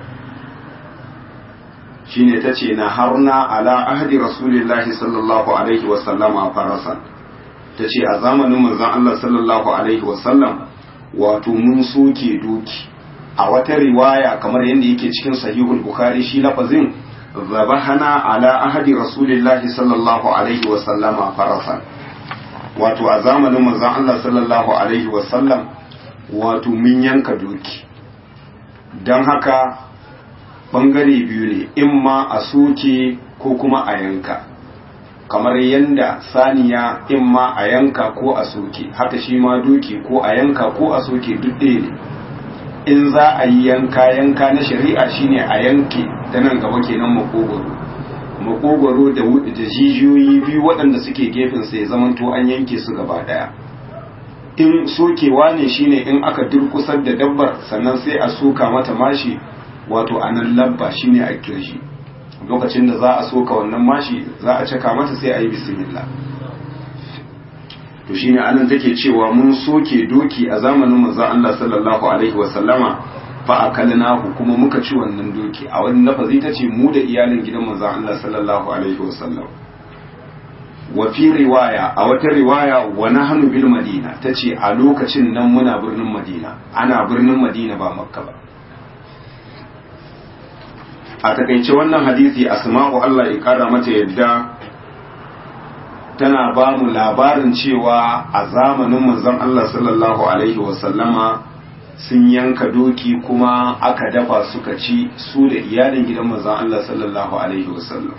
shine ta ce na harna ala ahdi rasulillahi sallallahu alaihi wasallama farasan ta ce a zamanin manzon Allah sallallahu alaihi wasallam wato mun soke doki a wata riwaya kamar yadda yake cikin sahihul bukhari shi lafazin zabahana ala ahdi rasulillahi sallallahu alaihi wasallama farasan wato a zamanin manzon Allah sallallahu alaihi wasallam wato mun yanka doki don haka bangare biyu ne in ma a soke ko kuma a yanka kamar yanda saniya in ma a yanka ko a soke haka shi ma doki ko a yanka ko a soke duk ɗaya ne in za a yi yanka yanka na shari'a shine a yanke ta nan gaba kenan makogwaro makogwaro da da jijiyoyi biyu waɗanda suke gefen sai zamanto an yanke su gaba ɗaya in sokewa ne shine in aka durkusar da dabbar sannan sai a soka mata mashi wato a nan labba shine a kirshi lokacin da za a soka wannan mashi za a caka mata sai a yi bismillah to shine anan take cewa mun soke doki a zamanin manzon Allah sallallahu alaihi wa sallama fa akalnahu kuma muka ci wannan doki a wani lafazi tace mu da iyalin gidan manzon Allah sallallahu alaihi wa sallam wa fi riwaya a wata riwaya wa nahnu bil madina tace a lokacin nan muna birnin madina ana birnin madina ba makka ba a takaice wannan hadisi asma'u Allah ya kara mata yadda tana ba mu labarin cewa a zamanin manzon Allah sallallahu alaihi wasallama sun yanka doki kuma aka dafa suka ci su da iyalin gidan manzon Allah sallallahu alaihi wasallam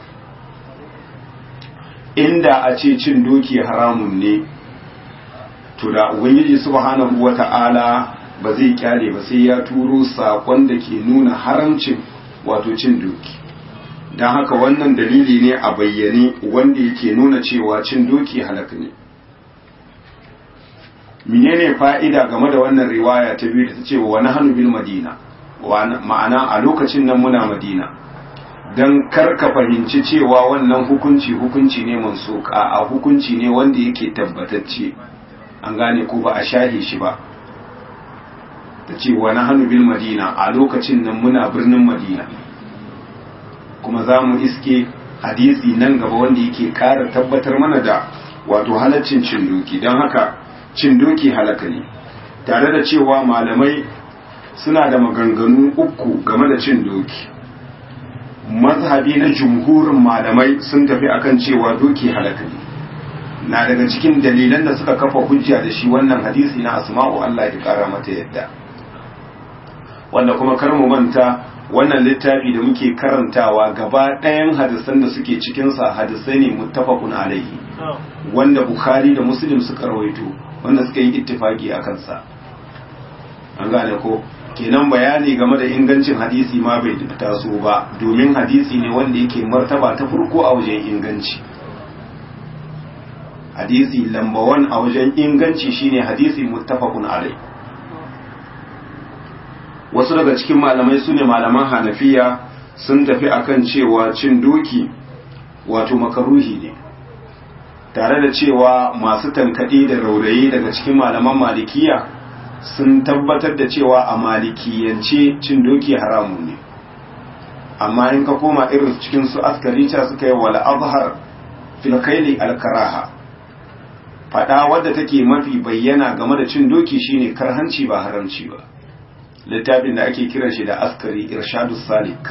inda a ce cin doki haramun ne to da ubangiji subhanahu wata'ala ba zai kyale ba sai ya turo sakon da ke nuna haramcin wato cin doki don haka wannan dalili ne a bayyane wanda yake nuna cewa cin doki halaka ne menene fa'ida game da wannan riwaya ta biyu da ta ce wa wani hannu bil madina ma'ana a lokacin nan muna madina don karka fahimci cewa wannan hukunci hukunci ne mansuka a hukunci ne wanda yake tabbatacce an gane ko ba a shahe shi ba ta ce wani hannu bil madina a lokacin nan muna birnin madina kuma za mu iske hadisi nan gaba wanda yake kara tabbatar mana da wato halaccin cin doki don haka cin doki halaka ne tare da cewa malamai suna da maganganu uku game da cin doki mazhabi na jumhurin malamai sun tafi akan cewa doki halaka ne na daga cikin dalilan da suka kafa hujja da shi wannan hadisi na asma'u Allah ya kara mata yadda wanda kuma kar mu manta wannan littafi da muke karantawa gaba ɗayan hadisan da suke cikinsa hadisai ne muttafaqun alaihi wanda bukhari da muslim suka rawaito wanda suka yi ittifaki a kansa an gane ko kenan bayani game da ingancin hadisi ma bai taso ba domin hadisi ne wanda yake martaba ta farko a wajen inganci hadisi lamba wan a wajen inganci shine hadisi muttafaqun alai wasu daga cikin malamai su ne malaman hanafiya sun tafi akan cewa cin doki wato makaruhi ne tare da cewa masu tankaɗe da raurayi daga cikin malaman malikiya sun tabbatar da cewa a malikiyance cin doki haramun ne amma in ka koma irin cikin su askarita suka yi wal azhar fil khayli al karaha fada wadda take mafi bayyana game da cin doki shine karhanci ba haramci ba littafin da ake kiran shi da askari irshadus salik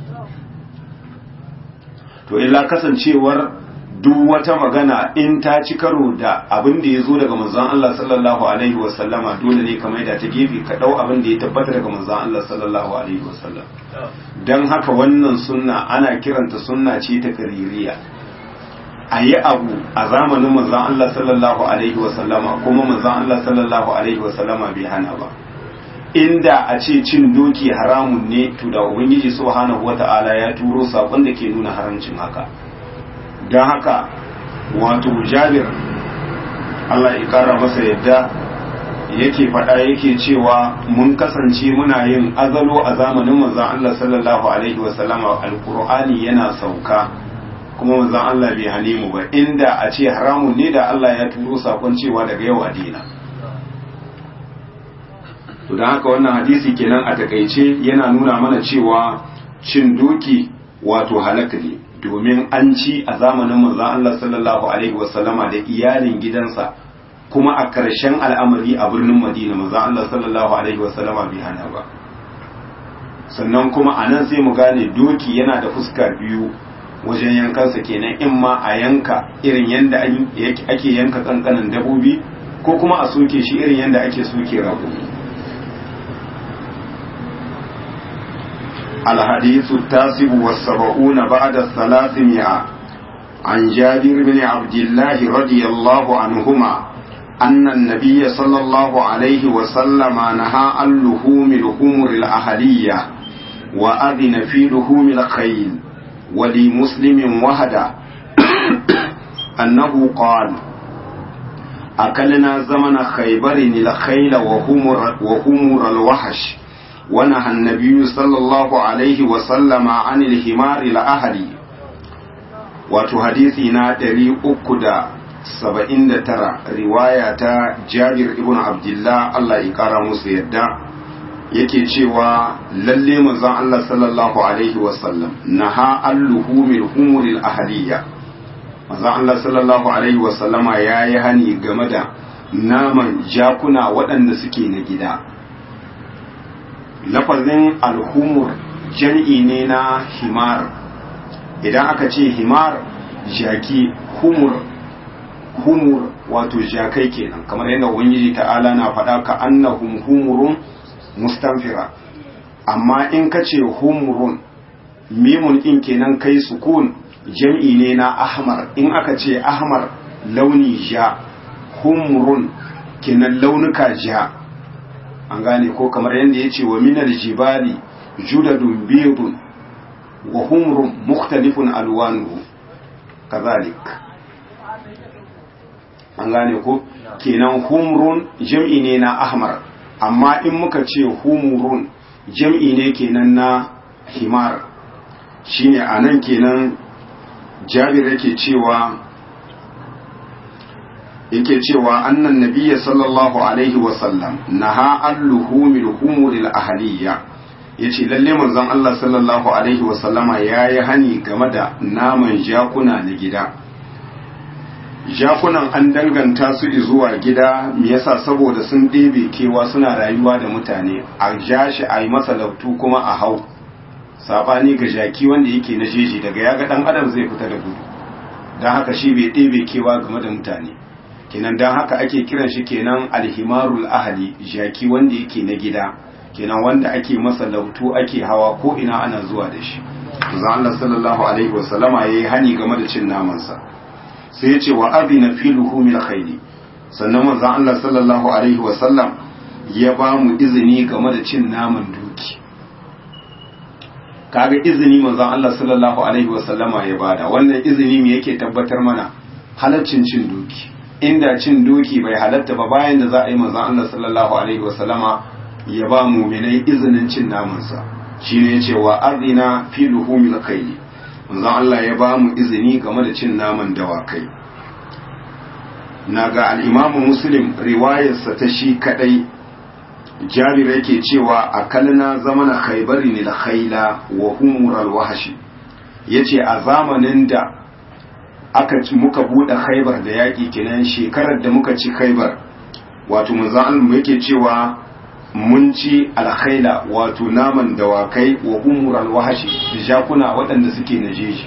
to illa kasancewar duk wata magana in ta ci karo da abin da ya zo daga manzon Allah sallallahu alaihi wasallama dole ne ka maida ta gefe ka dau abin da ya tabbata daga manzon Allah sallallahu alaihi wasallam dan haka wannan sunna ana kiranta sunna ce ta kaririya a yi abu a zamanin manzon Allah sallallahu alaihi wasallama kuma manzon Allah sallallahu alaihi wasallama bai hana ba inda a ce cin doki haramun ne to da ubangiji subhanahu wata'ala ya turo sakon da ke nuna haramcin haka don haka wato jabir Allah ya kara masa yadda yake faɗa yake cewa mun kasance muna yin azalo a zamanin manzon Allah sallallahu alaihi wasallama alqur'ani yana sauka kuma manzon Allah bai hane mu ba inda a ce haramun ne da Allah ya turo sakon cewa daga yau a dina to don haka wannan hadisi kenan a takaice yana nuna mana cewa cin doki wato halaka ne domin an ci a zamanin manzon Allah sallallahu alaihi wasallama da iyalin gidansa kuma a ƙarshen al'amari a birnin Madina manzon Allah sallallahu alaihi wasallama bai hana ba sannan kuma a nan sai mu gane doki yana da fuska biyu wajen yankansa kenan in ma a yanka irin yadda ake yanka kankanin dabobi ko kuma a soke shi irin yadda ake soke raƙumi الحديث التاسع والسبعون بعد الثلاثمائة عن جابر بن عبد الله رضي الله عنهما أن النبي صلى الله عليه وسلم نهى عن لحوم الحمر الأهلية وأذن في لحوم الخيل ولمسلم وهدى أنه قال أكلنا زمن خيبر الخيل وهمر, وهمر الوحش ونهى النبي صلى الله عليه وسلم عن الحمار الأهلي wato hadisi na ɗari uku da saba'in da tara riwaya ta jabir ibn abdullah Allah ya ƙara musu yadda yake cewa lalle manzon Allah sallallahu alaihi wasallam naha alluhumil humuril ahliya manzon Allah sallallahu alaihi wasallama yayi hani game da naman jakuna waɗanda suke na gida lafazin alhumur jam'i ne na himar idan aka ce himar jaki humur humur wato jakai kenan kamar yadda ubangiji ta'ala na faɗa ka annahum humurun mustanfira amma in ka ce humurun mimun in kenan kai sukun jam'i ne na ahmar in aka ce ahmar launi ja humurun kenan launuka ja an gane ko kamar yadda ya ce wa minar jibali judadun biyudun wa humrun mukhtalifun alwanuhu kazalik an gane ko kenan humrun jam'i ne na ahmar amma in muka ce humurun jam'i ne kenan na himar shine anan kenan jabir yake cewa yake cewa annan nabiyya sallallahu alaihi wasallam naha alluhumil humuril ahliya yace lalle manzon Allah sallallahu alaihi wasallama yayi hani game da naman jakuna na gida jakunan an danganta su zuwa gida me yasa saboda sun ɗebe kewa suna rayuwa da mutane a ja shi a yi masa lautu kuma a hau sabani ga jaki wanda yake na jeji daga ya ga ɗan adam zai fita da gudu don haka shi bai ɗebe kewa game da mutane kenan don haka ake kiran shi kenan alhimarul ahali jaki wanda yake na gida kenan wanda ake masa lautu ake hawa ko ina ana zuwa da shi Allah sallallahu alaihi wasallama yayi hani game da cin namansa sai ya ce wa adina fi luhumil khayli sannan manzo Allah sallallahu alaihi wasallam ya ba mu izini game da cin naman doki kaga izini manzo Allah sallallahu alaihi wasallama ya bada wannan izini me yake tabbatar mana halaccin cin doki inda cin doki bai halatta ba bayan da za a yi manzo Allah sallallahu alaihi wasallama ya ba mu'minai izinin cin namansa shine yace wa adina fi luhumil khayli manzon Allah ya ba mu izini game da cin naman dawakai na ga al'imamu muslim riwayarsa ta shi kadai jabir yake cewa a kalna zamana khaibari ne da khaila wa humurar wahashi ya ce a zamanin da aka ci muka buɗe khaibar da yaƙi kenan shekarar da muka ci khaibar wato manzon yake cewa mun ci alkhaila wato naman dawakai wa umural wahashi da jakuna waɗanda suke na jeji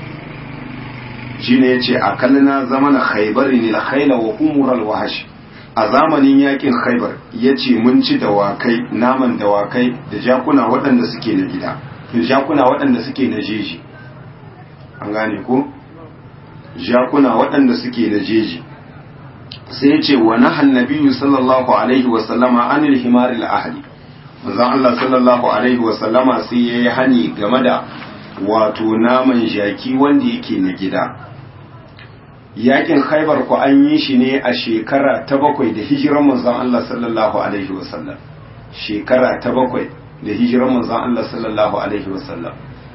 shine yace a kallina zamana khaybar ne alkhaila wa umural wahashi a zamanin yakin khaybar yace mun ci dawakai naman dawakai da jakuna waɗanda suke na gida da jakuna waɗanda suke na jeji an gane ko jakuna waɗanda suke na jeji sai ce wa nahan nabiyyu sallallahu alaihi wa sallama anil himar al ahli manzon Allah sallallahu alaihi wa sallama sai yayi hani game da wato naman jaki wanda yake na gida yakin khaibar ku an yi shi ne a shekara ta bakwai da hijiran manzon Allah sallallahu alaihi wa sallam shekara ta bakwai da hijiran manzon Allah sallallahu alaihi wa sallam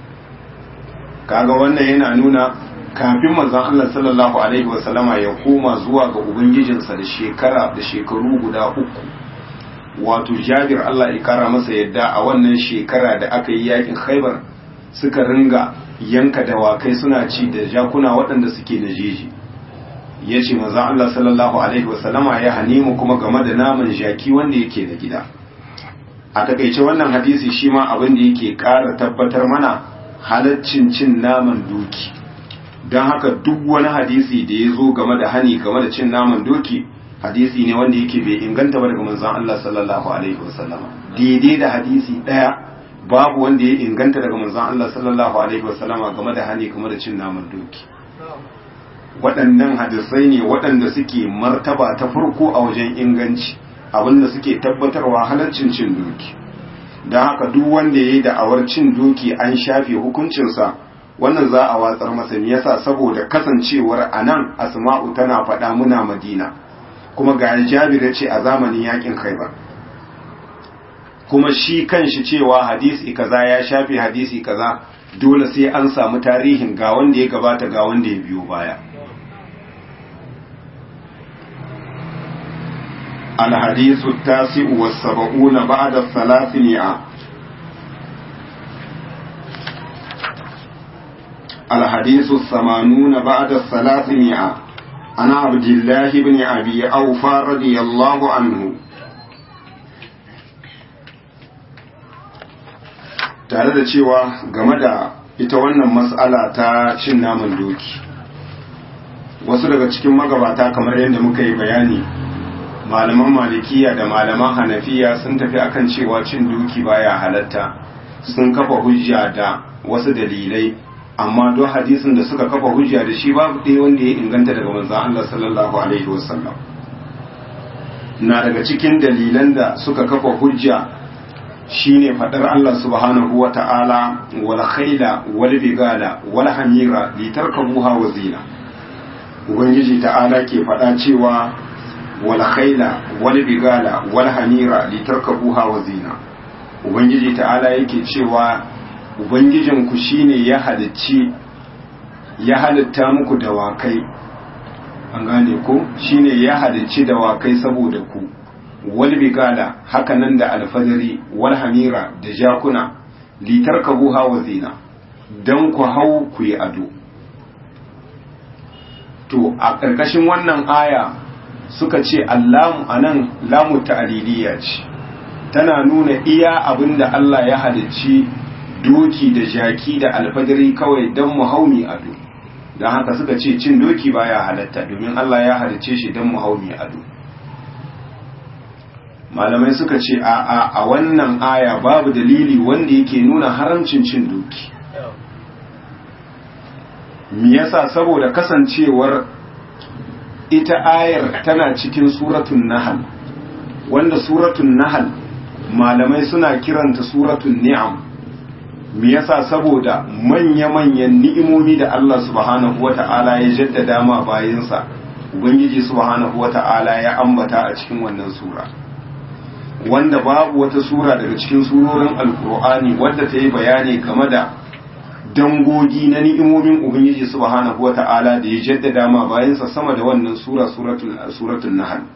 kaga wannan yana nuna kafin manzon Allah sallallahu alaihi wasallama ya koma zuwa ga ubangijinsa da shekara da shekaru guda uku wato Jabir Allah ya kara masa yadda a wannan shekara da aka yi yakin Khaibar suka ringa yanka dawakai suna ci da jakuna waɗanda suke na jeji ya ce manzon Allah sallallahu alaihi wasallama ya hanimu kuma game da naman jaki wanda yake da gida a takaice wannan hadisi shi ma abin da yake ƙara tabbatar mana halaccin cin naman doki don haka duk wani hadisi da ya zo game da hani game da cin naman doki hadisi ne wanda yake bai inganta ba daga manzon Allah sallallahu alaihi wasallama daidai da hadisi daya babu wanda ya inganta daga manzon Allah sallallahu alaihi wasallama game da hani game da cin naman doki waɗannan hadisai ne waɗanda suke martaba ta farko a wajen inganci abinda suke tabbatarwa halaccin cin doki don haka duk wanda ya yi da'awar cin doki an shafe hukuncinsa wannan za a watsar masa me yasa saboda kasancewar anan asma'u tana faɗa muna madina kuma ga jabir ya ce a zamanin yakin khaibar kuma shi kanshi cewa hadisi kaza ya shafe hadisi kaza dole sai an samu tarihin ga wanda ya gabata ga wanda ya biyo baya الحديث التاسع والسبعون بعد الثلاثمائة الحديث الثمانون بعد الثلاثمائة عن عبد الله بن أبي أوفى رضي الله عنه tare da cewa game da ita wannan mas'ala ta cin naman doki wasu daga cikin magabata kamar yadda muka yi bayani malaman malikiya da malaman hanafiya sun tafi akan cewa cin doki baya halatta sun kafa hujja da wasu dalilai amma don hadisin da suka kafa hujja da shi babu ɗaya wanda ya inganta daga manzon Allah sallallahu alaihi wasallam na daga cikin dalilan da suka kafa hujja shine fadar Allah subhanahu wa ta'ala wal khayla wal bigala wal hamira litarkabuha wa zina ubangiji ta'ala ke fada cewa wal khayla wal bigala wal hamira litarkabuha wa zina ubangiji ta'ala yake cewa ubangijinku shine ya halicci ya halitta muku dawakai an gane ko shine ya halicci dawakai saboda ku wal bigala hakanan da alfadari wal hamira da jakuna litar kabuha wa zina don ku hau ku yi ado to a ƙarƙashin wannan aya suka ce allamu anan lamu ta'aliliya ce tana nuna iya abinda Allah ya halicci doki da jaki da alfadari kawai don mu haumi ado don haka suka ce cin doki baya halatta domin Allah ya halicce shi don mu haumi ado malamai suka ce a a a wannan aya babu dalili wanda yake nuna haramcin cin doki me yasa saboda kasancewar ita ayar tana cikin suratun nahal wanda suratun nahal malamai suna kiranta suratun ni'am me yasa saboda manya-manyan ni'imomi da Allah subhanahu wata'ala ya jaddada ma bayinsa ubangiji subhanahu wata'ala ya ambata a cikin wannan sura wanda babu wata sura daga cikin surorin alkur'ani wadda ta yi bayani game da dangogi na ni'imomin ubangiji subhanahu wata'ala da ya jaddada ma bayansa sama da wannan sura suratul suratul nahl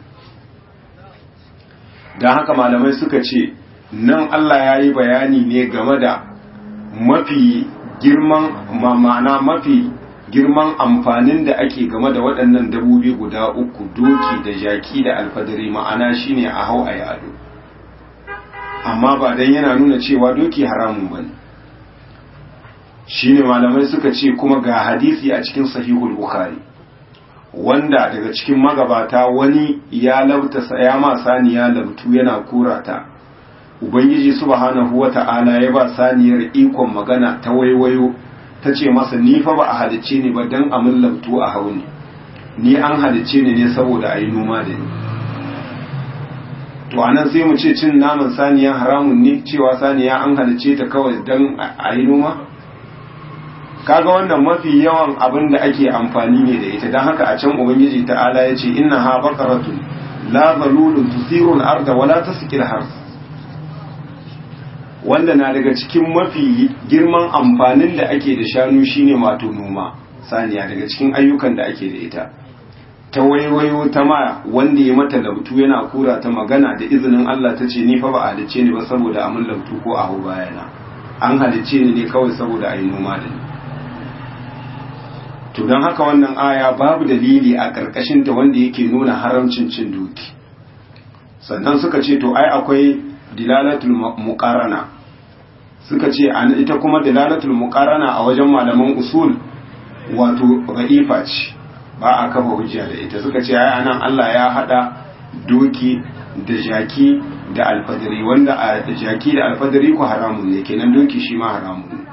dan haka malamai suka ce nan Allah ya yi bayani ne game da mafi girman ma'ana mafi girman amfanin da ake game da waɗannan dabobi guda uku doki da jaki da alfadari ma'ana shine a hau a yado amma ba dan yana nuna cewa doki haramun bane shine malamai suka ce kuma ga hadisi a cikin sahihul bukhari wanda daga cikin magabata wani ya labta ya ma saniya labtu yana kurata ubangiji subhanahu wata'ala ya ba saniyar ikon magana ta waiwayo ta ce masa ni fa ba a halicce ni ba dan amin labtu a hauni ni an halicce ni ne saboda ayi noma da ni to anan sai mu ce cin naman saniya haramun ne cewa saniya an halicce ta kawai dan ayi noma kaga wannan mafi yawan abin da ake amfani ne da ita don haka a can ubangiji ta'ala ya ce inna ha baqaratun la zalulun tusiru al-arda wala tasqil hars wanda na daga cikin mafi girman amfanin da ake da shanu shine mato noma saniya daga cikin ayyukan da ake da ita ta waiwayo ta ma wanda ya mata labtu yana kura ta magana da izinin Allah ta ce ni fa ba a halicce ni ba saboda amin labtu ko a hau bayana an halicce ni ne kawai saboda a yi noma da ni to don haka wannan aya babu dalili a ƙarƙashin ta wanda yake nuna haramcin cin doki sannan suka ce to ai akwai dilalatul muqarana suka ce an ita kuma dilalatul muqarana a wajen malaman usul wato ra'ifa ce ba a kafa hujja da ita suka ce ai anan Allah ya hada doki da jaki da alfadari wanda a jaki da alfadari ko haramun ne kenan doki shi ma haramun ne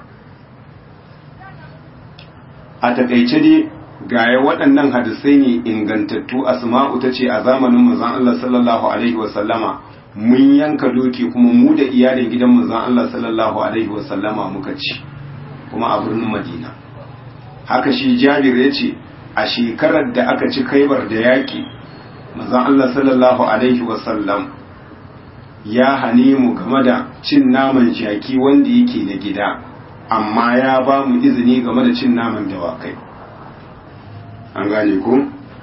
a takaice dai gaya waɗannan hadisai ne ingantattu asma'u ta ce a zamanin manzon Allah sallallahu alaihi wasallama mun yanka doki kuma mu da iyalin gidan manzon Allah sallallahu alaihi wasallama muka ci kuma a birnin Madina haka shi Jabir ya ce a shekarar da aka ci Khaibar da yaki manzon Allah sallallahu alaihi wasallam ya hane mu game da cin naman jaki wanda yake na gida amma ya ba mu izini game da cin naman dawakai an gane ku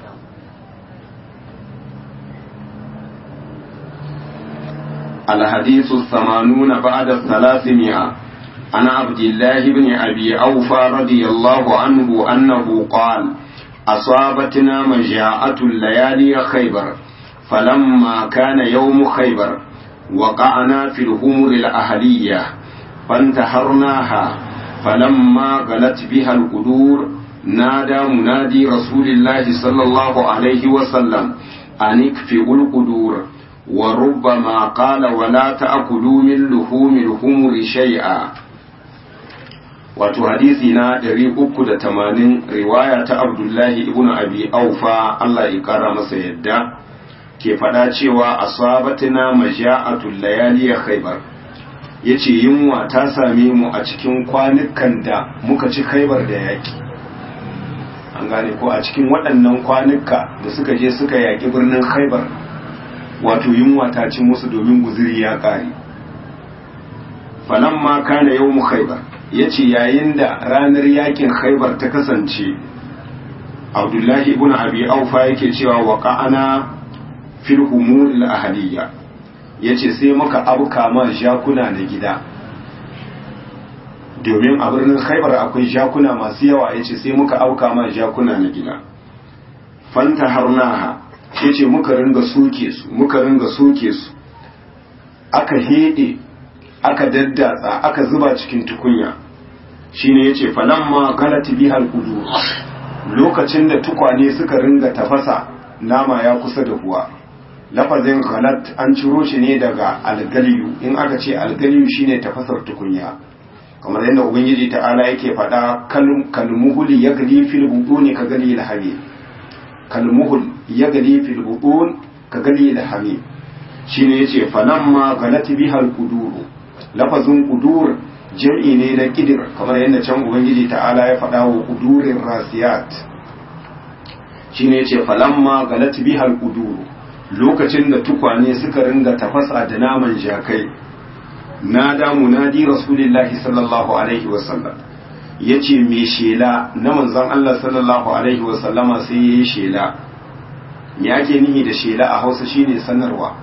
الحديث الثمانون بعد الثلاثمائة عن عبد الله بن أبي أوفى رضي الله عنه أنه قال أصابتنا مجاعة الليالي خيبر فلما كان يوم خيبر وقعنا في الهمر الأهلية فانتحرناها فلما غلت بها القدور نادى منادي رسول الله صلى الله عليه وسلم أن اكفئوا القدور وربما قال ولا تأكلوا من لحوم الهمر شيئا wato hadisi na 380 riwaya ta abdullahi ibn abi aufa Allah ya kara masa yadda ke faɗa cewa asabatina maja'atul layali khaybar ya ce yunwa ta same mu a cikin kwanukan da muka ci khaibar da yaƙi an gane ko a cikin waɗannan kwanuka da suka je suka yaƙi birnin khaibar wato yunwa ta ci musu domin guziri ya ƙare falan ma kana yau mu khaibar ya ce yayin da ranar yakin khaibar ta kasance abdullahi ibn abi aufa yake cewa wa ka'ana fil humul ahadiyya ya ce sai muka abuka ma jakuna na gida domin a birnin khaibar akwai jakuna masu yawa ya ce sai muka auka ma jakuna na gida fanta harnaha ya ce muka ringa soke su muka ringa soke su aka hede aka daddatsa aka zuba cikin tukunya shine yace falamma galati bihal qudur lokacin da tukwane suka ringa tafasa nama ya kusa da huwa lafazin galat an ciro shi ne daga algaliyu in aka ce algaliyu shine tafasar tukunya kamar yadda ubangiji ta'ala yake faɗa kalmuhul yagli fil butuni ka gali al kalmuhul yagli fil butun ka gali al shine yace falamma galat bihal quduru lafazin qudur jam'i ne na kidir kamar yadda can ubangiji ta'ala ya faɗa wa qudurir rasiyat shine yace falamma galat bihal quduru lokacin da tukwane suka ringa tafasa da naman jakai nada munadi rasulillahi sallallahu alaihi wasallam yace me shela na manzon Allah sallallahu alaihi wasallama sai yayi shela me ake nihi da shela a Hausa shine sanarwa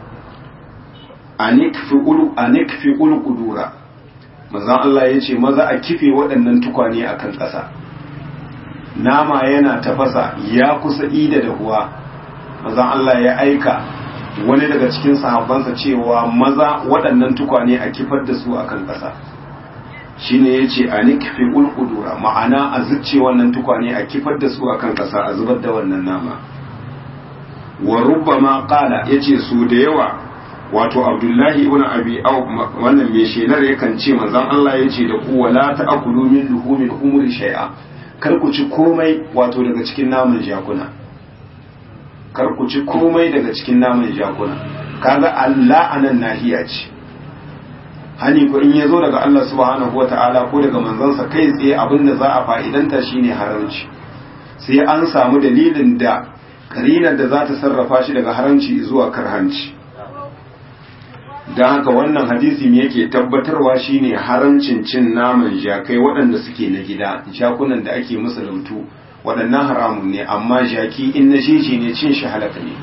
anikfi ulu anikfi ulu kudura manzon Allah yace maza a kife waɗannan tukwane akan ƙasa nama yana tafasa ya kusa ida da huwa manzon Allah ya aika wani daga cikin sahabbansa cewa maza waɗannan tukwane a kifar da su akan ƙasa shine yace a nikfi ulqudura ma'ana a zucce wannan tukwane a kifar da su akan ƙasa a zubar da wannan nama wa rubbama qala yace su da yawa wato abdullahi ibn abi aw wannan mai shelar yakan ce manzon Allah yace da ku wala ta'kulu min luhumil umri shay'a kar ku ci komai wato daga cikin naman jakuna kar ku ci komai daga cikin naman jakuna kaga Allah anan nahiya ce hani ko in yazo daga Allah subhanahu wataala ko daga manzansa kai tsaye abinda za a fa'idanta shine haramci sai an samu dalilin da karinar da za ta sarrafa shi daga haramci zuwa karhanci don haka wannan hadisi me yake tabbatarwa shine haramcin cin naman jakai waɗanda suke na gida jakunan da ake musu lautu waɗannan haramun ne amma jaki in na jeji ne cin shi halaka ne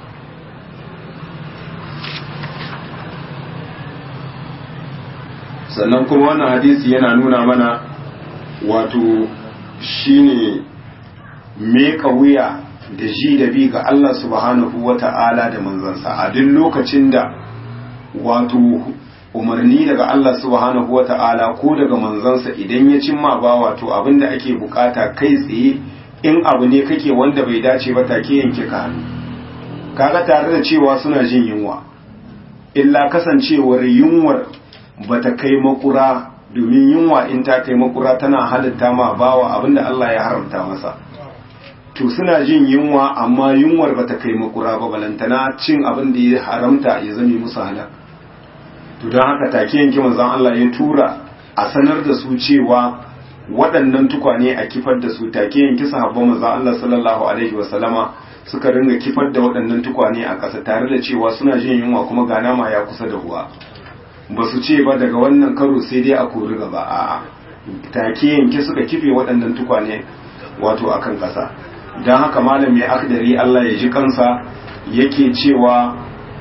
sannan kuma wannan hadisi yana nuna mana wato shine meka wuya da ji da bi ga Allah subhanahu wa ta'ala da manzansa a duk lokacin da wato umarni daga Allah subhanahu wa ta'ala ko daga manzansa idan ya cimma ba wato abinda ake bukata kai tsaye in abu ne kake wanda bai dace ba take yanke ka hannu kaga tare da cewa suna jin yunwa illa kasancewar yunwar bata kai makura domin yunwa in ta kai makura tana halitta ma bawa abinda Allah ya haramta masa to suna jin yunwa amma yunwar bata kai makura ba balantana cin abin da ya haramta ya zame musu halal to don haka take yanki manzon Allah ya tura a sanar da su cewa waɗannan tukwane a kifar da su take yanki sahabban manzon Allah sallallahu alaihi wa sallama suka ringa kifar da waɗannan tukwane a ƙasa tare da cewa suna jin yunwa kuma ga nama ya kusa da huwa ba su ce ba daga wannan karo sai dai a kori gaba a'a take yanki suka kife waɗannan tukwane wato akan ƙasa don haka malam mai akdari Allah ya ji kansa yake cewa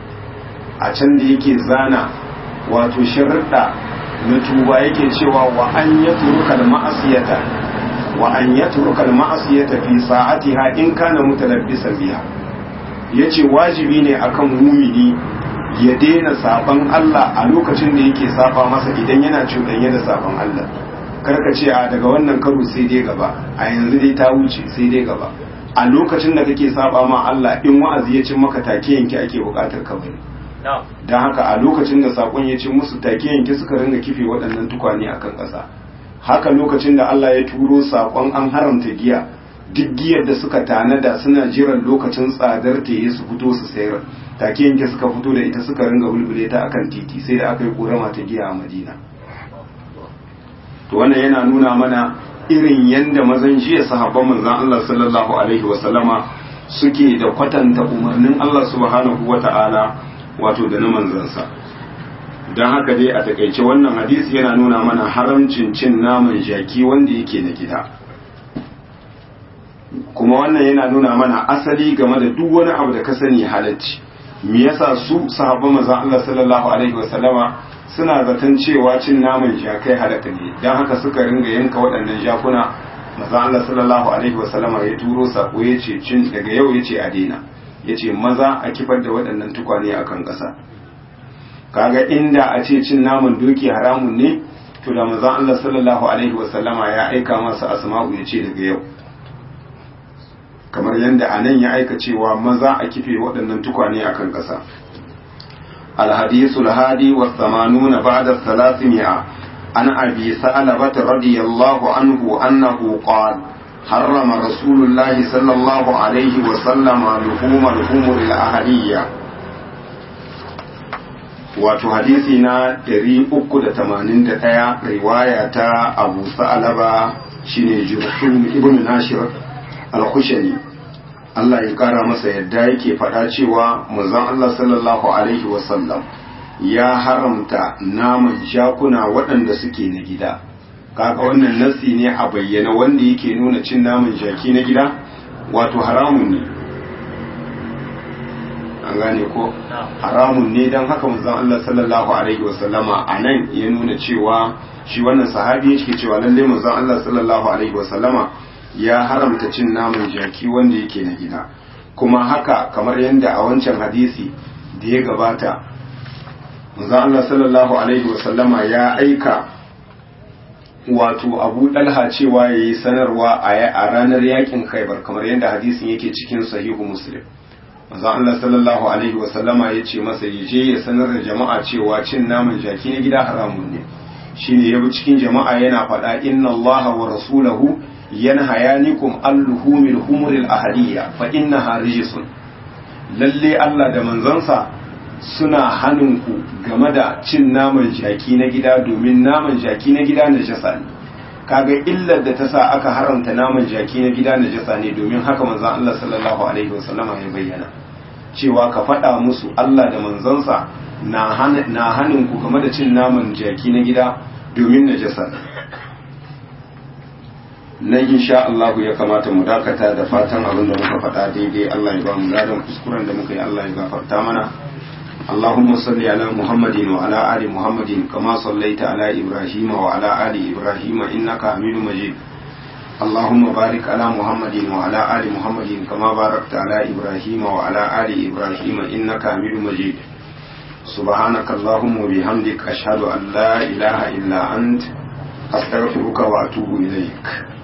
a can da yake zana wato shirɗa na tuba yake cewa wa an ya turuka ma'asiyata wa an ya turuka ma'asiyata fi sa'atiha in kana mutalabbisan biha yace wajibi ne akan mumini ya daina saban Allah a lokacin da yake saba masa idan yana cuɗanye da saban Allah karka ce a daga wannan karo sai dai gaba a yanzu dai ta wuce sai dai gaba a lokacin da kake saba ma Allah in wa'azi ya cin maka take yanke ake bukatar ka bari don haka a lokacin da sakon ya ci musu take yanke suka ringa kife waɗannan tukwane akan ƙasa haka lokacin da Allah ya turo sakon an haramta giya duk giyar da suka tanada suna jiran lokacin tsadar ta yi su fito su sayar take yanke suka fito da ita suka ringa bulbule ta akan titi sai da aka yi korama ta giya a Madina to wannan yana nuna mana irin yadda mazan jiya sahabban manzan Allah sallallahu alaihi wasallama suke da kwatanta umarnin Allah subhanahu wata'ala wato da na manzansa don haka dai a takaice wannan hadisi yana nuna mana haramcin cin naman jaki wanda yake na gida kuma wannan yana nuna mana asali game da duk wani abu da ka sani halacci me yasa su sahabban manzan Allah sallallahu alaihi wasallama suna zaton cewa cin naman jakai halaka ne don haka suka ringa yanka waɗannan jakuna maza Allah sallallahu alaihi wasallama ya turo sako ya ce cin daga yau ya ce a daina ya ce maza a kifar da waɗannan tukwane a kan ƙasa kaga inda a ce cin naman doki haramun ne to da maza Allah sallallahu alaihi wasallama ya aika masa asma'u ya ce daga yau kamar yadda a nan ya aika cewa maza a kife waɗannan tukwane a kan ƙasa الحديث الهادي والثمانون بعد الثلاثمائة عن أبي ثعلبة رضي الله عنه أنه قال حرم رسول الله صلى الله عليه وسلم لحوم الحمر الأهلية wato hadisi na 381 riwaya ta abu sa'alaba shine jurhum ibn nashir al-khushani Allah ya kara masa yadda yake faɗa cewa manzon Allah sallallahu alaihi wasallam ya haramta naman jakuna waɗanda suke na gida kaga wannan nasi ne a bayyana wanda yake nuna cin naman jaki na gida wato haramun ne an gane ko haramun ne don haka manzon Allah sallallahu alaihi wasallama a nan ya nuna cewa shi wannan sahabi yake cewa lalle manzon Allah sallallahu alaihi wasallama ya haramta cin naman jaki wanda yake na gida kuma haka kamar yadda a wancan hadisi da ya gabata manzon Allah sallallahu alaihi wasallama ya aika wato abu dalha cewa ya yi sanarwa a ranar yakin khaibar kamar yadda hadisin yake cikin sahihu muslim manzon Allah sallallahu alaihi wasallama ya ce masa ya je ya sanar da jama'a cewa cin naman jaki na gida haramun ne shine ya bi cikin jama'a yana faɗa inna Allah wa rasulahu yanhayanikum al-luhumil humuril ahliya fa innaha rijsun lalle Allah da manzansa suna hannunku game da cin naman jaki na gida domin naman jaki na gida na jasa ne kaga illar da ta sa aka haramta naman jaki na gida na jasa ne domin haka manzon Allah sallallahu alaihi wasallama ya bayyana cewa ka faɗa musu Allah da manzansa na hannunku game da cin naman jaki na gida domin na jasa nan insha Allah ya kamata mu dakata da fatan abin da muka faɗa daidai Allah ya ba mu ladan kuskuren da muka yi Allah ya gafarta mana اللهم صل على محمد وعلى آل محمد كما صليت على إبراهيم وعلى آل إبراهيم إنك حميد مجيد اللهم بارك على محمد وعلى آل محمد كما باركت على إبراهيم وعلى آل إبراهيم إنك حميد مجيد سبحانك اللهم وبحمدك أشهد أن لا إله إلا أنت أستغفرك وأتوب إليك